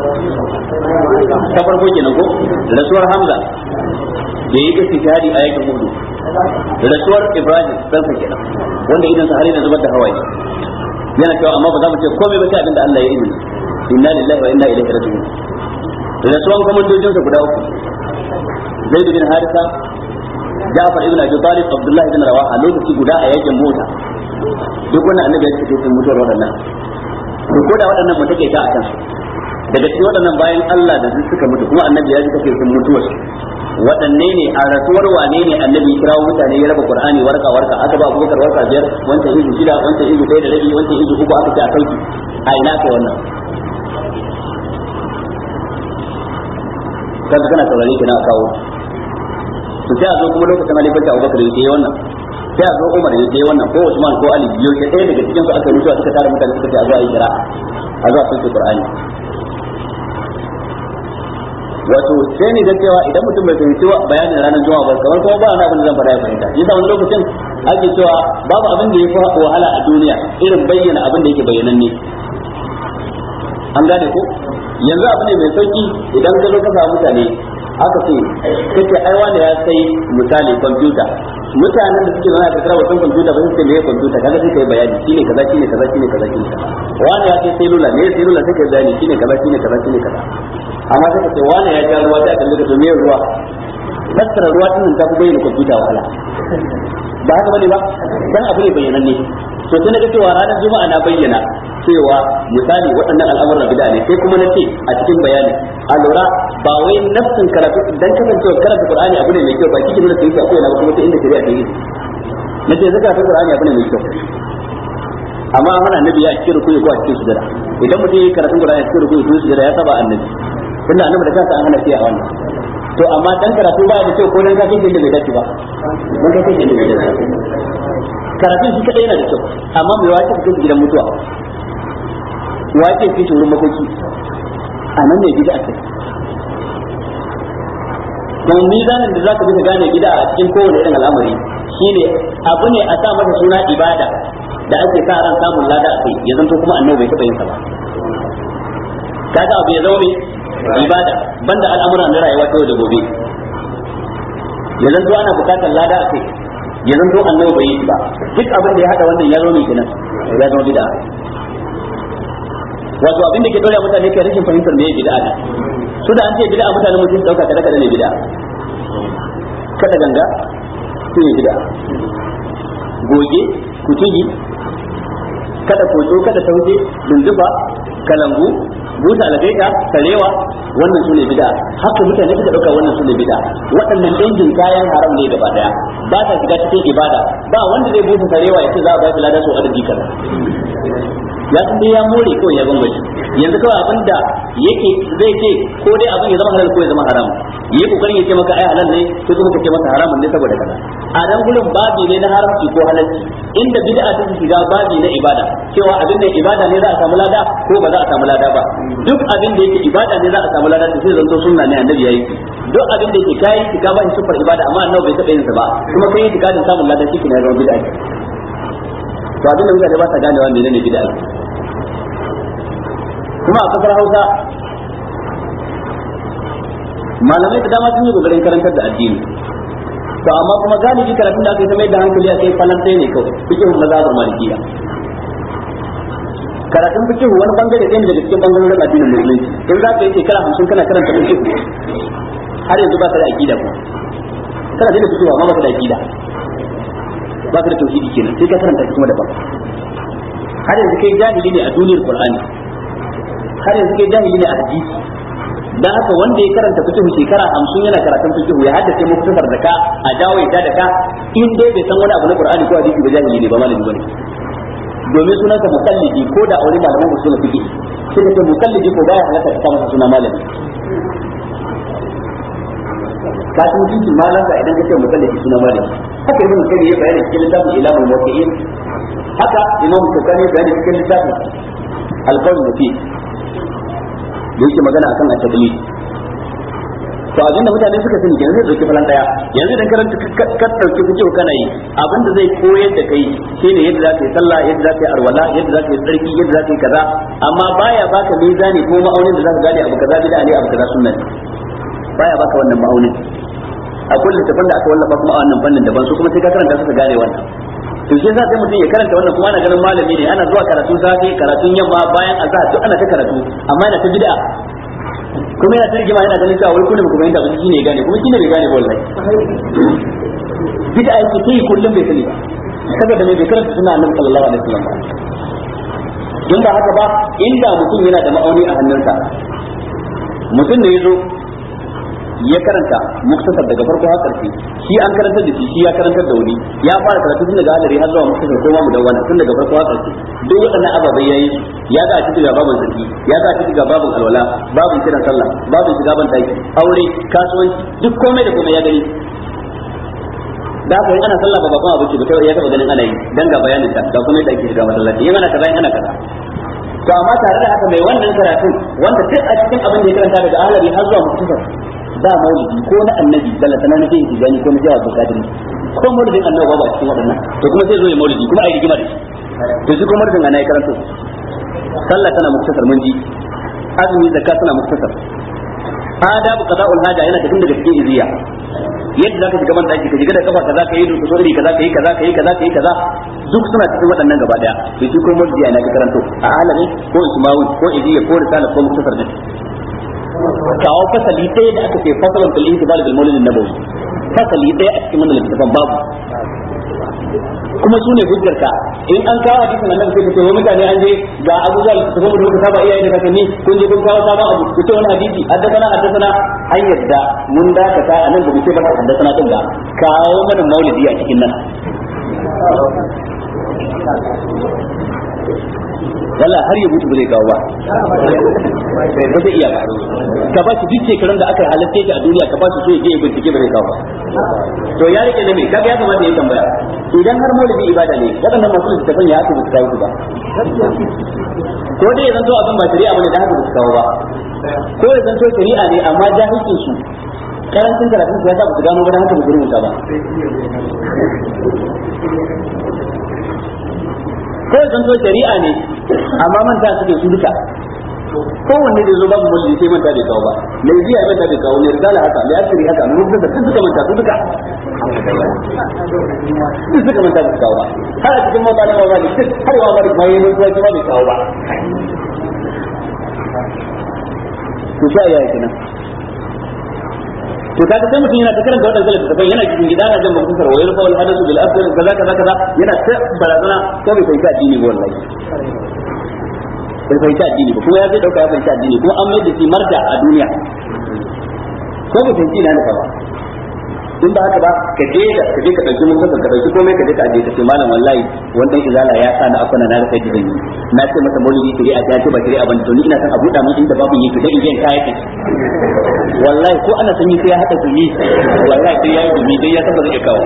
A: ta farko kenan ko rasuwar Hamza da yi istihadi a yakin Uhud rasuwar Ibrahim sansa kenan wanda idan sa har yana zubar da hawaye yana cewa amma ba za mu ce komai ba sai abinda Allah ya izini inna lillahi wa inna ilaihi raji'un rasuwan komandojin sa guda uku Zaid bin Harisa Ja'far ibn Abi Talib Abdullah ibn Rawaha lokaci guda a yakin mota duk wannan annabi ya ce sun mutuwar waɗannan to ko da waɗannan mun take ta akan su daga cikin waɗannan bayan Allah da suka mutu kuma annabi ya ji take sun mutuwar waɗanne ne a rasuwar wane ne annabi ya kirawo mutane ya raba qur'ani warka warka aka ba abubakar warka biyar wancan izu shida wancan izu ɗaya da rabi wancan izu uku aka ce a sauki a ina kai wannan kaga kana saurare kina a kawo to sai a zo kuma lokacin halifarci abubakar ya yi wannan sai a zo umar ya yi wannan ko usman ko ali biyo sai ɗaya daga cikin su aka mutuwa suka tara mutane suka ce a zo a yi kira a zo a sauke qur'ani wato sai ni ga cewa idan mutum bai fahimci bayanin ranar juma'a ba kamar kuma ba wani abin da zan faɗa ya fahimta yasa wani lokacin ake cewa babu abin da ya fi wahala a duniya irin bayyana abin da yake bayyananne an gane ko yanzu abu ne mai sauki idan ka zo ka samu mutane aka ce kace ai wani ya sai misali kwamfuta mutanen da suke zama a karkara wasan kwamfuta ba su ce meye kwamfuta kaga sai kai bayani shine kaza shine kaza shine kaza shine kaza wani ya sai selula ne selula sai kai bayani shine kaza shine kaza shine kaza amma sai ka ce wani ya ja ruwa sai a kalle ka to me ruwa fassara ruwa din ta fi bayyana kwamfuta wahala ba haka bane ba dan abu ne bayyananne to sai naga cewa ranar juma'a na bayyana cewa misali waɗannan al'amuran bid'a ne sai kuma nace a cikin bayani a lura ba wai nafsin karatu dan kasancewa karanta qur'ani abu ne mai kyau ba kike nuna sai akwai na kuma inda shari'a ta yi nace zaka karanta qur'ani abu ne mai kyau amma an hana annabi ya cikin rukuyi ko a cikin sujada idan mutum yi karatun qur'ani a cikin rukuyi ko sujada ya saba annabi tunda annabi da kansa an hana shi a wannan to amma dan karatu ba da kyau ko dan kafin da bai dace ba dan kafin da bai dace karatun shi kadai yana da kyau amma mai wace ka kai gidan mutuwa wace ke shi wurin makoki a nan ne bid'a ce don mizanin da zaka bi ka gane bid'a a cikin kowane irin al'amari shine abu ne a sa masa suna ibada da ake sa ran samun lada a kai ya zanto kuma annabi bai taɓa yin sa ba kaga abu ya zama mai ibada banda al'amuran na rayuwa ta yau da gobe ya zanto ana bukatar lada a kai ya zanto annabi bai yi ba duk abin da ya hada wannan ya zo mai kenan ya zama bid'a wato abin da ke dole mutane kai rashin fahimtar me bid'a ne su da an ce bid'a mutane mutum dauka kada kada ne bid'a kada ganga su ne bid'a goge kutugi kada koto kada tauje dunduba kalangu buta algaita sarewa wannan sune bid'a haka mutane suka dauka wannan sune bid'a waɗannan dangin kayan haram ne gaba daya ba ta shiga cikin ibada ba wanda zai buta sarewa ya ce za a ba shi ladan so adadi kaza ya san dai ya more kawai ya bambaci yanzu kawai abin da yake zai ce ko dai abin ya zama halal ko ya zama haram yi kokarin ya ce maka ai halal ne ko kuma ka ce masa haramun ne saboda kaza a nan gurin babi ne na haramci ko halalci inda bid'a ta shiga babi na ibada cewa abin da ibada ne za a samu lada ko ba za a samu lada ba duk abin da yake ibada ne za a samu lada sai zanto sunna ne annabi yayi duk abin da yake kai ki ka ba shi sufar ibada amma annabi bai taɓa yin sa ba kuma kai ki kadin samun lada shi ne ya zama bid'a to abin da mutane ba sa ganewa menene bid'a kuma a kasar Hausa malamai da dama sun yi kokarin karantar da addini to amma kuma galibi karatun da aka yi ta mai da hankali a kai falantai ne kawai fikihun mazhabar malikiya karatun fikihu wani bangare ɗaya ne daga cikin bangarorin addinin musulunci in za ka yi shekara hamsin kana karanta fikihu har yanzu ba ka da aqida ko kana da fikihu amma ba ka da aqida ba ka da tauhidi kenan sai ka karanta kuma daban har yanzu kai jahili ne a duniyar qur'ani har yanzu kai jahili ne a hadisi dan haka wanda ya karanta fiqh shekara 50 yana karatun fiqh ya haddace muktasar da ka a dawo ya da ka in dai bai san wani abu na Qur'ani ko hadisi ba jahili ne ba malami bane domin sunan ka mukallidi ko da aure malaman usul fiqh sai ka ce mukallidi ko baya halatta ka masa suna malami ka san mutunci malam ka idan ka ce mukallidi suna malami haka ibn kayyim ya bayani cikin littafin ilamul muwaqqi'in haka imam shukani ya bayani cikin littafin alqawl mufid da yake magana akan at-tabliq to abin da mutane suka sani kenan zai dauki falan daya yanzu idan karanta ka dauki kuke kana yi abin da zai koyar da kai shine yadda za ka yi sallah yadda za ka yi arwala yadda za ka yi tsarki yadda za ka yi kaza amma baya baka mizani ko ma'aunin da za ka gane abu kaza bid'a ne abu kaza sunna ne baya baka wannan ma'aunin akwai littafin da aka wallafa kuma a wannan fannin daban su kuma sai ka karanta suka gane wannan to shi yasa sai mutum ya karanta wannan kuma ana ganin malami ne ana zuwa karatu safe karatun yamma bayan azhar duk ana ta karatu amma yana ta bid'a kuma yana ta rigima yana ganin cewa wai kullum kuma yanda shi ne ya gane kuma shi ne bai gane ba wallahi bid'a yake kai kullum bai sani ba saboda mai bai karanta suna annabi sallallahu alaihi wasallam ba don ba haka ba inda mutum yana da ma'auni a hannunsa mutum ne ya zo ya karanta muktasar daga farko har karshe shi an karantar da shi shi ya karantar da wani ya fara karatu tun daga hadari har zuwa muktasar ko mu dawwana tun daga farko har karshe duk waɗannan ababai yayi ya ga a cikin ga babun sarki ya ga a cikin ga babun alwala babun kiran sallah babun shiga ban daki aure kasuwanci duk komai da komai ya gani da haka in ana sallah ba bakon abu ce ba kai ya taba ganin ana yi dan ga bayanin ta ga kuma yadda ake shiga masallaci in ana kaza in ana kaza to amma tare da haka mai wannan karatun wanda duk a cikin abin da ya karanta daga ahlari har zuwa muktasar ba maulidi ko na annabi sallallahu alaihi wasallam na tijani ko na jawa ko kadiri ko maulidin annabi ba cikin waɗannan to kuma sai zo ya maulidi kuma ai rigima da shi to shi kuma maulidin ana ya karanto sallah tana muktasar mun ji azumi zakka tana muktasar adabu qada'ul haja yana cikin daga cikin iziya yadda zaka shiga ban daki ka shiga da kafa kaza kai da kusuri kaza kai kaza kai kaza kai kaza duk suna cikin waɗannan gaba daya to shi ko maulidi ana ka karanto a alami ko ismawi ko iziya ko risala ko muktasar din kawo fasali ɗaya da aka ce fasalan fil intibal bil maulid nabawi fasali ɗaya a cikin wannan littafin babu kuma sune hujjarka in an kawo hadisin annabi sai ka ce wai mutane an je ga abubuwa da tafi mu da muka saba iyaye da kakanni kun je kun kawo sabon abu ku ce wani hadisi haddasana haddasana an yadda mun dakata a nan ba mu ce ba haddasana din ga kawo mana maulidi a cikin nan wala har ya mutu ba zai kawo ba ba zai iya ba ka ba shi duk shekarun da aka halatta shi a duniya ka ba shi so ya je ya bincike ba zai kawo ba to ya rike na me kaga ya kamata ya tambaya idan har maulidi ibada ne waɗannan masu littafin ya aka ba su kawo su ba ko dai ya zanto abin ba shari'a bane da haka ba su kawo ba ko ya zanto shari'a ne amma jahilcin su karancin karatun su ya sa ba su gano ba da haka ba su rubuta ba ko ya zanto shari'a ne amma manta suke su duka kowanne da zo babu mulki sai manta bai kawo ba mai biya manta bai kawo ne risala haka mai asiri haka mai mutum da suka manta su duka duk suka manta bai kawo ba har a cikin mabana wa malik duk har wa malik mai yin ruwa kuma bai kawo ba to sai ya kenan to kaga sai mutum yana ta karanta wadannan littattafai yana cikin gida na jan mutuntar wayar fa wal hadasu bil asr kaza kaza kaza yana ta barazana ko bai fahimci addini ba wallahi bai fahimci addini ba kuma ya zai dauka ya fahimci addini kuma an mai da shi marja a duniya ko bai fahimci na nufa ba in ba haka ba ka je da ka je ka dauki mun ka dauki komai ka je ka aje ka ce malam wallahi wannan izala ya sa na akwana na rasa gidan na ce masa maulidi kire a ta ce ba kire a ban to ni ina san a buɗa mun inda babu yake da in kai yake wallahi ko ana sanyi sai ya hada gumi wallahi sai ya yi gumi dai ya san ba zai kawo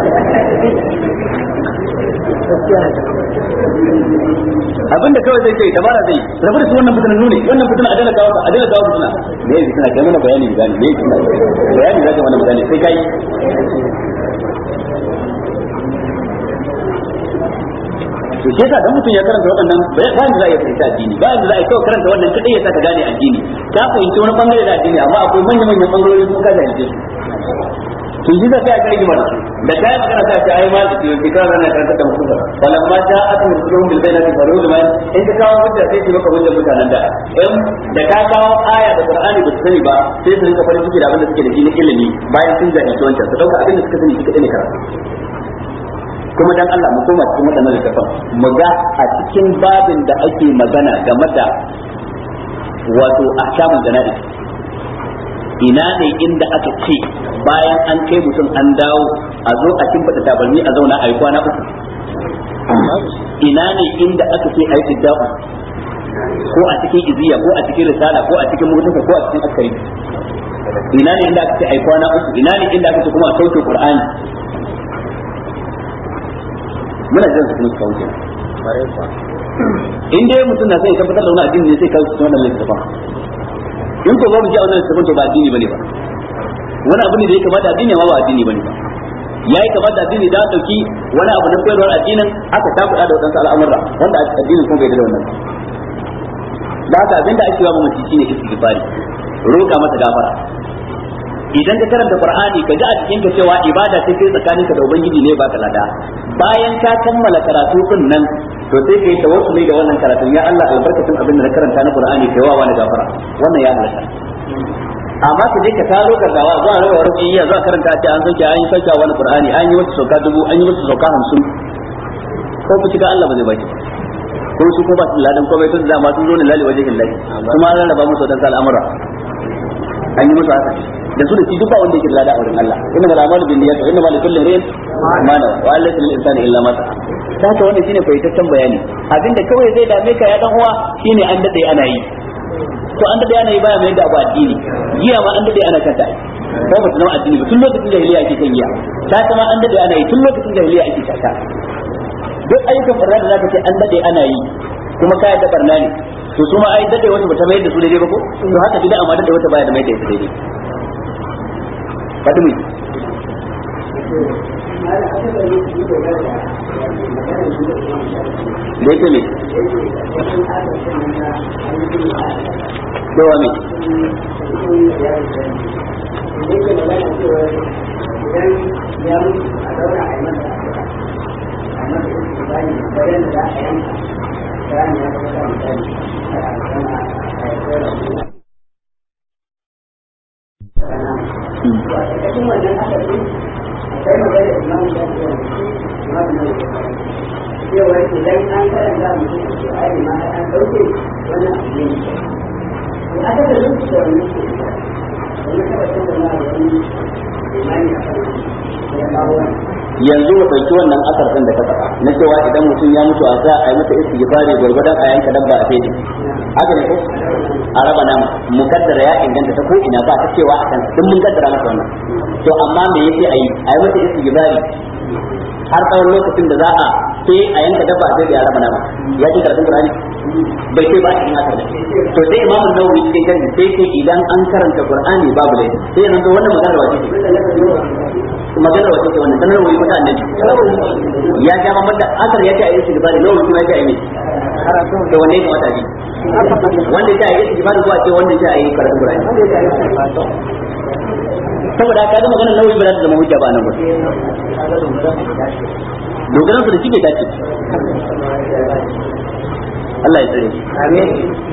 A: abinda kawai zai ce dabara zai rabu da su wannan fitinan nune wannan fitina a dala kawo a dala kawo fitina me yake fitina kai mana bayani gani me yake fitina bayani zaka mana bayani sai kai to shi yasa dan mutum ya karanta waɗannan bayan da za a yi fahimta addini bayan da za a yi kawai karanta wannan kadai ya saka gane addini ka fahimci wani bangare da addini amma akwai manyan manyan bangarori sun ka jahilce su to shi da sai a kargi mana da kai magana ta ce ai ma da ke fi kana na karanta da mutum falan ma ta atu rusuluhum bil bainati faru da man in ka kawo hujja sai ki maka hujjar mutanen da in da ka kawo aya da qur'ani ba su sani ba sai su rinka farin ciki da abin da suke da shi na ilimi bayan sun jahilci wancan su dauka abin da suka sani shi kadai ne karatu kuma dan Allah mu koma cikin waɗannan littafan mu ga a cikin babin da ake magana game da wato ahkamul jana'i ina ne inda aka ce bayan an kai mutum an dawo a zo a kimfata tabarni a zauna a yi kwana uku ina ne inda aka ce a yi fidda'u ko a cikin iziya ko a cikin risala ko a cikin mutunta ko a cikin askari ina ne inda aka ce a yi kwana uku ina ne inda aka ce kuma a sauke qur'ani muna jiran su kuma su kawo kenan in dai mutum na sai ya tabbatar da wani addini ne sai kawo cikin wannan littafin in ko babu ji a wannan littafin to ba addini bane ba wani abu ne da ya kamata addini ma ba addini bane ba ya yi kamata addini da dauki wani abu na koyarwar addinin aka takuɗa da wadansu al'amurra wanda addinin kuma bai da wannan da haka abinda ake yawa mamaci shine istighfari roƙa masa gafara idan ka karanta qur'ani ka ji a cikin ka cewa ibada ce kai tsakaninka da ubangiji ne baka lada bayan ka kammala karatu din nan to sai kai tawassuli da wannan karatun ya Allah albarkatun abin da na karanta na qur'ani kai wa wani gafara wannan ya halatta amma ka je ka taro ka dawa zuwa rawa rubi iya zuwa karanta ce an soke an yi sauka wani qur'ani an yi wasu sauka dubu an yi wasu sauka hamsin ko ku shiga Allah ba zai baki ko su ko ba su ladan komai tun da ma sun zo ne lali wajen illahi kuma an rarraba musu wadansu al'amura an yi musu haka da su da shi duk ba wanda yake da lada a wurin Allah inna mal a'malu bin niyyati wa inna mal likulli imrin ma nawa wa laysa lil insani illa ma sa'a ta haka wannan shine fayyataccen bayani abinda kawai zai dame ka ya dan uwa shine an dade ana yi to an dade ana yi baya mai da abu addini giya ma an dade ana kanta ko ba tunawa addini ba tun lokacin jahiliya ake kan giya ta kama an dade ana yi tun lokacin jahiliya ake tata duk ayyukan barna da zaka ce an dade ana yi kuma kaya da barna ne to su ma ai dade wata bata mai da su daidai ba ko to haka bid'a amma dade wata baya da mai da ita daidai fadimi da yake ne dawa ne
B: cewa idan an karanta mutum a ce ai ma an dauke wani abu ne to aka da lokaci da wani ke wani tabbatar da na wani imani a kan ya kawo wani
A: yanzu mu ɗauki wannan asar ɗin da ka faɗa na cewa idan mutum ya mutu a sa a yi masa istighfari gwargwadon a yanka dabba a fede haka ne ko a raba nama mukaddara ya inganta ta ko ina ba ta cewa a kan duk mun kaddara masa wannan to amma me yake a yi a yi masa istighfari har tsawon lokacin da za a sai a yanka dabba a fede a raba nama ya ce karatun qur'ani bai ce ba a cikin asar to sai imamu nawawi cikin sharhi sai ce idan an karanta qur'ani babu laifi sai yanzu wannan magana wace ce magana wace ce wannan sanar wuri mata annabi ya ga mamman da asar ya ce a yi istighfari nawa kuma ya ce a yi karatu da wanda ya kamata a wanda ya ce a yi istighfari ko a ce wanda ya ce a yi karatu Qur'ani saboda ka ga magana nawawi ba za ta zama hujja ba nan gurin dogaran su da shi bai dace Allah ya tsare amin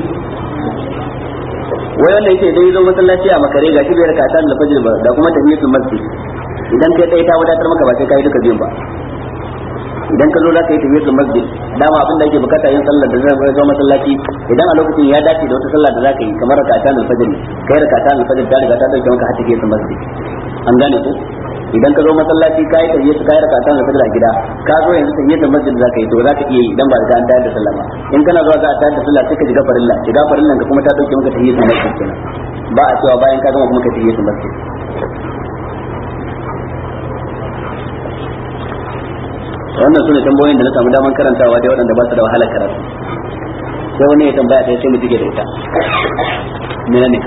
A: wai wanda yake dai zo masallaci a makare ga shi bai raka ta da fajr ba da kuma tahiyatul masjid idan kai tsaye ta wadatar maka ba sai kai duka biyun ba idan ka zo za ka yi tahiyatul masjid dama abin da ake bukata yin sallar da zai zo masallaci idan a lokacin ya dace da wata sallah da za ka yi kamar rakatan al-fajr kai rakatan al-fajr ta riga ta dauke maka har tahiyatul masjid an gane ko idan ka zo masallaci kai tahiyatul kai rakatan al-fajr a gida ka zo yanzu tahiyatul masjid za ka yi to za ka iya yi idan ba da an tayar da sallah ba in kana zuwa za a tayar da sallah sai ka shiga farilla shiga farillan ka kuma ta dauke maka tahiyatul masjid kenan ba a cewa bayan ka gama kuma ka tahiyatul masjid wannan sune tambayoyin da na samu daman karantawa dai waɗanda ba su da wahalar karatu sai wani ya tambaya ɗaya sai mu dige da ita mene ne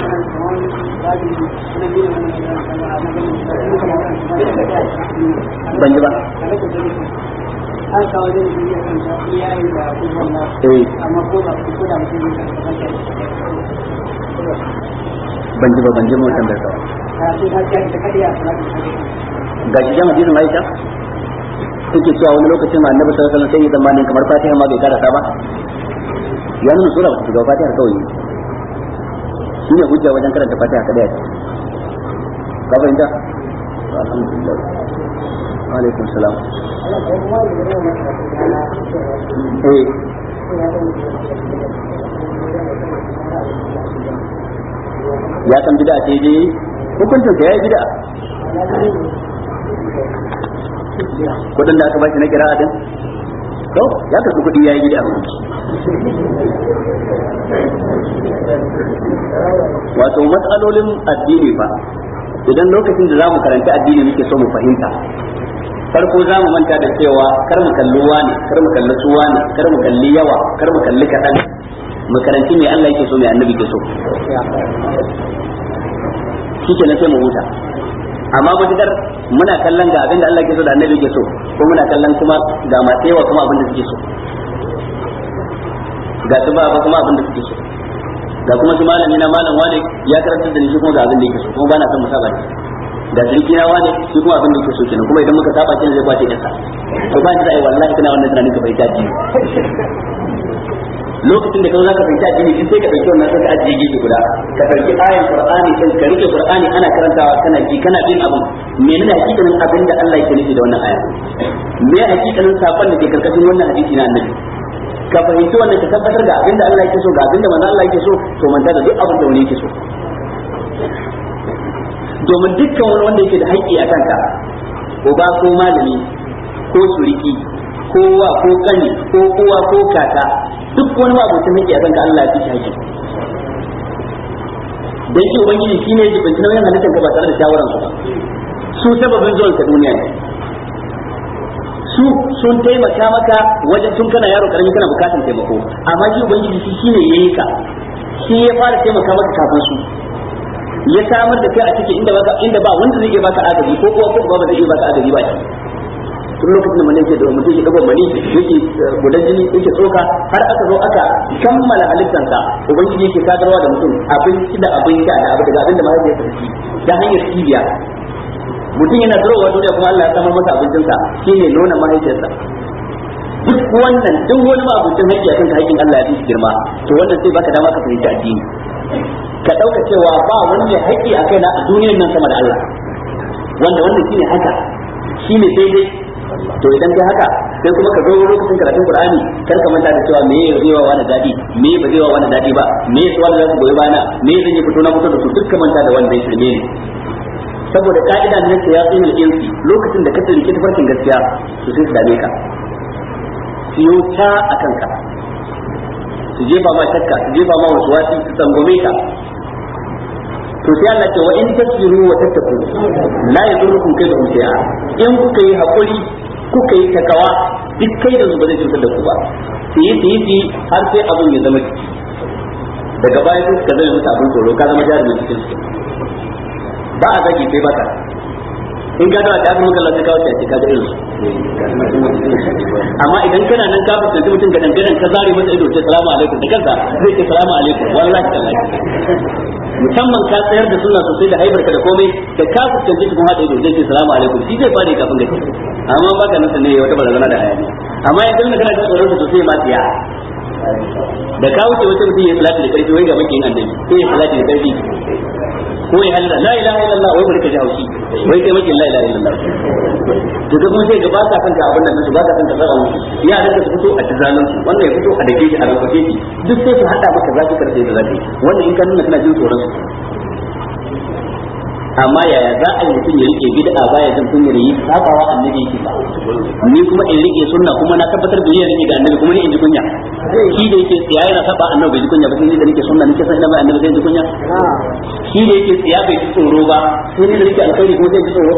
A: ban ji ba
B: an kawo da shi ya kanta iyaye da kuma na
A: eh
B: amma ko da ko da mutum ya kanta
A: ban ji ba ban ji mu tambayar ka
B: karatu ta ce ta kadiya ta
A: ga shi jama'a hadisin Aisha suke cewa wani lokacin ma annabi sallallahu alaihi wasallam sai ya zamanin kamar Fatiha ma bai karasa ba ya nuna sura ba ta shiga Fatiha kawai shi ne hujja wajen karanta Fatiha kada ya ka fahimta alhamdulillah wa alaikum salam eh ya san bid'a ce je hukuncin sa yayi bid'a kudin da aka bashi na kira'a din to ya kasu kudi yayi bid'a wato matsalolin addini fa idan lokacin da zamu karanta addini muke so mu fahimta farko za mu manta da cewa kar mu kalli wani kar mu kalli suwa ne kar mu kalli yawa kar mu kalli kaɗan mu karanci me Allah yake so me annabi ke so shi ke na sai mu huta amma matukar muna kallon ga abin da Allah ke so da annabi ke so ko muna kallon kuma ga masu yawa kuma abin da suke so ga su ba kuma abin da suke so ga kuma su malami na malam wani ya karanta da ni shi kuma ga abin da yake so kuma bana son musaba ne da sarki na wani shi kuma abin da yake so kenan kuma idan muka saba kin zai kwace kansa to ba ni da ai wallahi kana wannan tunanin ka bai dace lokacin da ka za ka fahimci addini in sai ka dauki wannan sai ka ajiye gefe guda ka dauki ayan qur'ani din ka rike qur'ani ana karantawa kana ji kana bin abin menene hakikanin abin da Allah yake nufi da wannan aya me hakikanin sakon da ke karkashin wannan hadisi na annabi ka fahimci wannan ka tabbatar da abin da Allah yake so ga abin da manzo Allah yake so to manta da duk abin da wani yake so domin dukkan wani wanda yake da haƙƙi a kanka uba ko malami ko suriki ko wa ko kani ko uwa ko kaka duk wani mabocin haƙƙi a kanka Allah ya fi haƙƙi dan shi ubangiji shine ya jibinci nauyin halittar ka ba tare da shawaran su ba su sababin zuwan ka duniya ne su sun taimaka maka wajen tun kana yaro karami kana bukatan taimako amma shi ubangiji shi shine yayi ka shi ya fara taimaka maka kafin su ya samar da kai a cikin inda baka inda ba wanda zai iya baka agaji ko kuwa ko ba zai iya baka agaji ba tun lokacin da mani yake da mutum yake dago mani yake gudan jini yake tsoka har aka zo aka kammala halittansa ubangiji yake sadarwa da mutum abinci da abin sha da abu daga abin da mahaifiyarsa ta ci ta hanyar cibiya mutum yana zurowa duniya kuma Allah ya samar masa abincinsa shine nuna mahaifiyarsa duk wannan duk wani mabucin haƙƙi akan haƙƙin Allah ya fi girma to wannan sai baka dama ka fahimci addini ka ɗauka cewa ba wani mai haƙƙi a kaina a duniyar nan sama da Allah wanda wannan shine haka shine daidai to idan kai haka sai kuma ka zo lokacin karatun Qur'ani kar ka manta da cewa me ya zai wa wani dadi me ba zai wa wani dadi ba me ya wani za su goyi bana me zan yi fito na fito da su duk ka manta da wanda ya shirme ne saboda ka'ida ne ya tsayin insi lokacin da ka tsarki tafarkin gaskiya to sai su dame ka siyo ta a kanka su jefa ma shakka su jefa ma wasu wasi su tsangome ka to sai Allah ce wa in tasbiru wa tattaku la yadurrukum kayduhum shay'a in kuka yi hakuri kuka yi takawa duk kai da ba zai cutar da ku ba su yi su yi su har sai abin ya zama ciki daga baya sai ka zama musu abin tsoro ka zama jarumin cikin su ba a zagi sai baka in ka dawa ta kuma kallon sai kawo ta ka ga irin amma idan kana nan ka fuskanci mutum ga dangaren ka zare masa ido ce salamu alaikum da kansa zai ce salamu alaikum wallahi tallahi musamman ka tsayar da sunna sosai da haibarka da komai da ka fuskanci cikin hada ido zai ce salamu alaikum shi zai fara kafin gaske amma baka nan sanne wata barazana da hayaniya amma yanzu kana kana tsoron sosai ma tsiya da ka wuce wata mutum ya salati da karfi wai ga makiyin annabi sai ya salati da karfi ko ya halala la ilaha illallah wai bari ka ji haushi wai kai makin la ilaha illallah to da kuma sai ga ba ka san ka abin nan su ba ka san ka saba musu ya da ka fito a tizanin su wannan ya fito a dake shi a rafafe shi duk sai su hada maka zaki karfe da zaki wannan in ka nuna kana jin tsoron su amma yaya za a yi mutum ya rike bid'a baya jin kunyar yi sabawa annabi yake ba ni kuma in rike sunna kuma na tabbatar da rike ga annabi kuma ni in ji kunya shi da yake tsiya yana saba annabi bai ji kunya ba sai ni da nake sunna nake san ina mai annabi sai ji kunya shi da yake tsiya bai ji tsoro ba sai ni da nake alkhairi kuma sai ji tsoro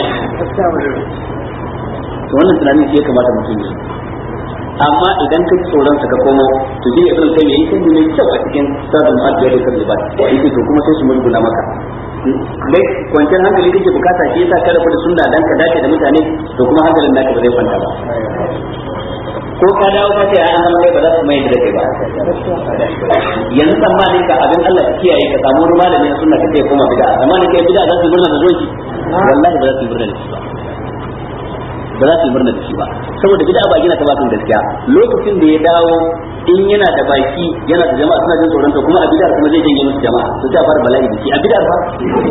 A: to wannan tunanin shi ya kamata mutum yi amma idan ka tsoron ka komo to shi ne ibn kai yayi kan ne kyau a cikin sabon addu'a da kalli ba yake to kuma sai su murguna maka dai kwanciyar hankali kake bukata shi yasa ka rabu da sunna dan ka dace da mutane to kuma hankalin naka ba zai kwanta ba ko ka dawo ka ce ai an zama kai ba za su mai da kai ba yanzu tsammanin ka abin Allah ka kiyaye ka samu wani malami na sunna ka ce koma bid'a tsammanin kai bid'a za su yi murna da zuwanki wallahi ba za su yi murna da shi ba ba za su yi murna da shi ba saboda bid'a ba gina ta ba kan gaskiya lokacin da ya dawo in yana da baki yana da jama'a suna jin tsoron ta kuma a bid'ar kuma zai janye musu jama'a to ta fara bala'i da shi a bid'ar ba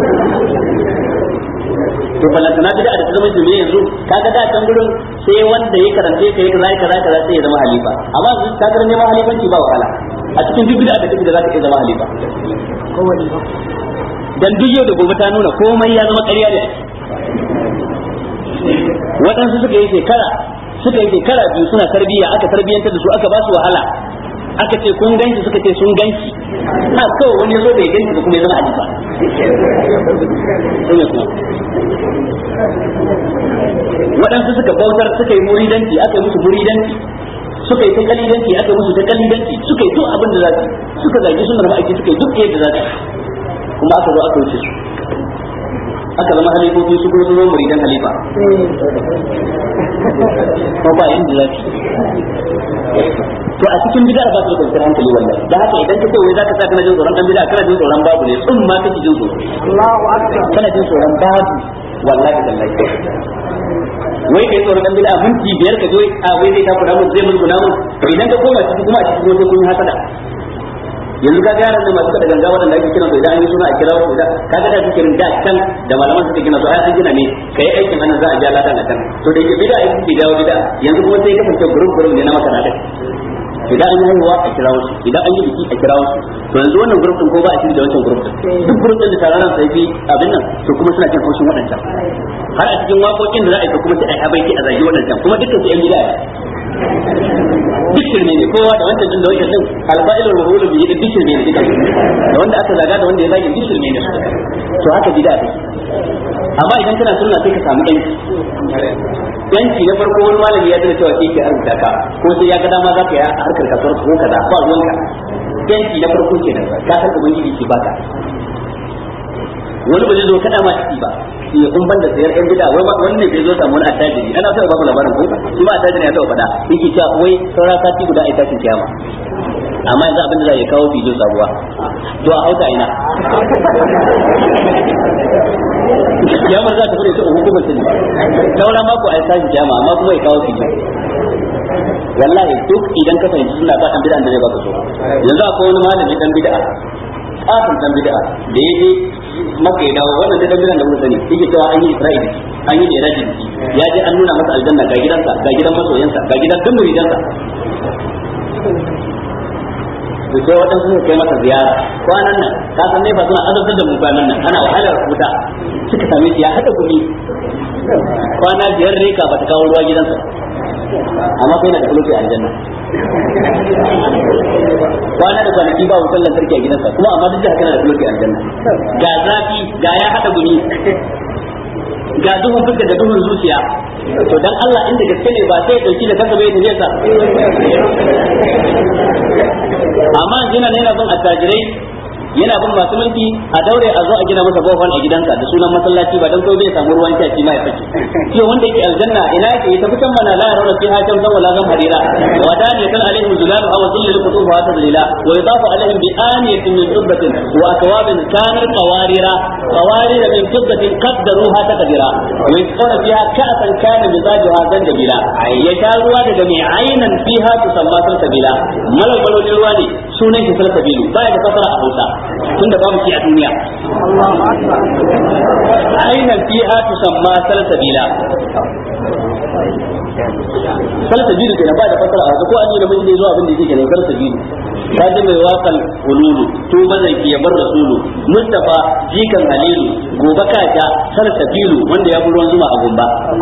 A: to balanta na bid'a da ta zama jami'a yanzu kaga da can gurin sai wanda ya karanta ka yi kaza kaza kaza sai ya zama halifa amma yanzu ka ga neman halifanci ba wahala a cikin duk bid'a da kake da za ka iya zama halifa dan duk yau da gobe ta nuna komai ya zama ƙarya ne waɗansu suka yi shekara suka yi shekara biyu suna tarbiyya aka tarbiyyantar da su aka ba su wahala aka ce kun ganci suka ce sun ganci na kawai wani ya zo bai ganci ba kuma ya zama halifa waɗansu suka bautar suka yi muridanci aka yi musu muridanci suka yi ta kalidanci aka yi musu ta kalidanci suka yi duk abin da za su suka zagi sunar ma'aiki suka yi duk yadda za su kuma aka zo aka wuce su aka zama halifofi su kuma zama muridan halifa ko ba inda za su to a cikin bid'a ba su da kwanciyar hankali wallahi da haka idan ka ce wai zaka sa kana jin tsoron dan bid'a kana jin tsoron babu ne tsun ma kake jin tsoro Allahu akbar kana jin tsoron babu wallahi tallahi wai kai tsoron dan bid'a minti biyar ka zo a wai zai takura mun zai mulkuna mun to idan ka koma ciki kuma a cikin gobe kun yi hasada yanzu ka yaran da masu kada ganga wadanda ake kiran su idan an yi suna a kira su da kaga da zikirin da can da malaman suka gina su ai an gina ne kai aikin hannun za a ja ladan a can to da yake bid'a yake ke jawo bid'a yanzu kuma sai ka kasance gurup gurup ne na maka da idan an yi haihuwa a kira wasu idan an yi biki a kira wasu to yanzu wannan gurup din ko ba a shiri da wancan gurup din duk gurup din da taron sai bi abin nan to kuma suna cin haushin waɗancan har a cikin waƙoƙin da za a yi kuma sai a yi habaiki a zagi waɗancan kuma dukkan su yan bid'a duk shirme ne kowa da wancan din da wancan din alfa'ilul maf'ul bihi da duk shirme ne duka da wanda aka zaga da wanda ya zage duk shirme ne to haka bid'a take amma idan kana sunna sai ka samu yanci yanci na farko wani malami ya zana cewa shi ke arzuta ka ko sai ya ga dama za ka yi a harkar kasuwar ko kaza ba ruwanka yanci na farko kenan ka san ubangiji ke baka wani ba zai zo kada ma ciki ba shi kun ban da sayar yan bida wai wani ne bai zo samu wani attajiri ana sai ba ku labarin ko shi ba attajiri ya taba fada yake cewa wai saura sati guda ai tashin kiyama amma yanzu abin da za ya kawo bidiyo sabuwa to a hauta ina kiyamar za ta fure ta hukumar sani saura mako ai tashin kiyama amma kuma ya kawo bidiyo wallahi duk idan ka fahimci suna ba dan bid'a da zai baka so yanzu akwai wani malami dan bid'a kafin dan bid'a da yaje maka ya dawo wannan dan bid'a da mun sani yake cewa an yi Isra'ili an yi Iraji ya je an nuna masa aljanna ga gidansa ga gidan masoyansa ga gidan duk muridansa da sai waɗansu suka kai masa ziyara kwanan nan ka san ne fa suna azabtar da mu kwanan nan ana wahalar wuta suka same shi ya hada gumi kwana biyar reka ba ta kawo ruwa gidansa amma kai na da kulofi a aljanna kwana da kwanaki ba wutar lantarki a gidansa kuma amma duk da haka na da kulofi a aljanna ga zafi ga ya hada gumi ga duhun fuska da duhun zuciya to dan Allah inda gaske ne ba sai ya dauki da kansa bai tafiya sa amma yana ne yana bin attajirai yana bin masu mulki a daure a zo a gina masa bohol a gidansa da sunan masallaci ba dan kawai bai samu ruwan sha shi ma ya saki shi wanda yake aljanna ina yake ita fitan mana la yarawna fiha shamsan wala zam harira wa daniyatan alaihim zulal aw dhillul qutufa wa tadlila wa yudafu alaihim bi aniyatin min fiddatin wa akwabin kanar qawarira qawarira min fiddatin qaddaruha taqdira wa yasquna fiha ka'san kana mizajuha zanjabila ya sha ruwa daga mai ainan fiha tusamma salsabila malal balolin ruwa ne sunan shi salsabilu baya da fasara a Hausa tunda babu shi a duniya ainihin fiha tusamma salsabila salsabilu kenan ba da fasara a ko an yi namiji ne zuwa abin da yake kenan salsabilu ta ji mai waƙal hululu to bazan ki bar rasulu mustafa jikan halilu gobe kaja salsabilu wanda ya fi ruwan zuma a gumba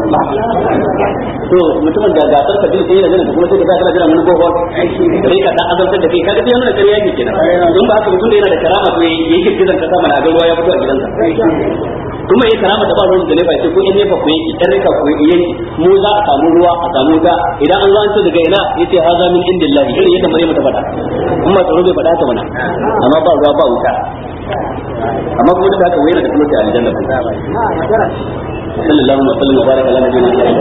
A: to mutumin da ga salsabilu sai yana ganin kuma sai ka kana jira mun gobe sai ka ta azabtar da kai kaga sai yana kariya ke kenan in ba haka mutum da yana da karama to yake kiran ka sama na ga ruwa ya fito a gidansa kuma yayi karama da ba ruwan da nefa sai ko in nefa ku yake dan rika ku yake mu za a samu ruwa a samu wuta idan an zo an ce daga ina yace haza min indillahi irin yadda Maryam ta faɗa kuma tsaro bai faɗa ta mana amma ba ruwa ba wuta amma kuma da haka wayar da kuma ta aljanna sallallahu alaihi wa sallam wa baraka ala nabiyina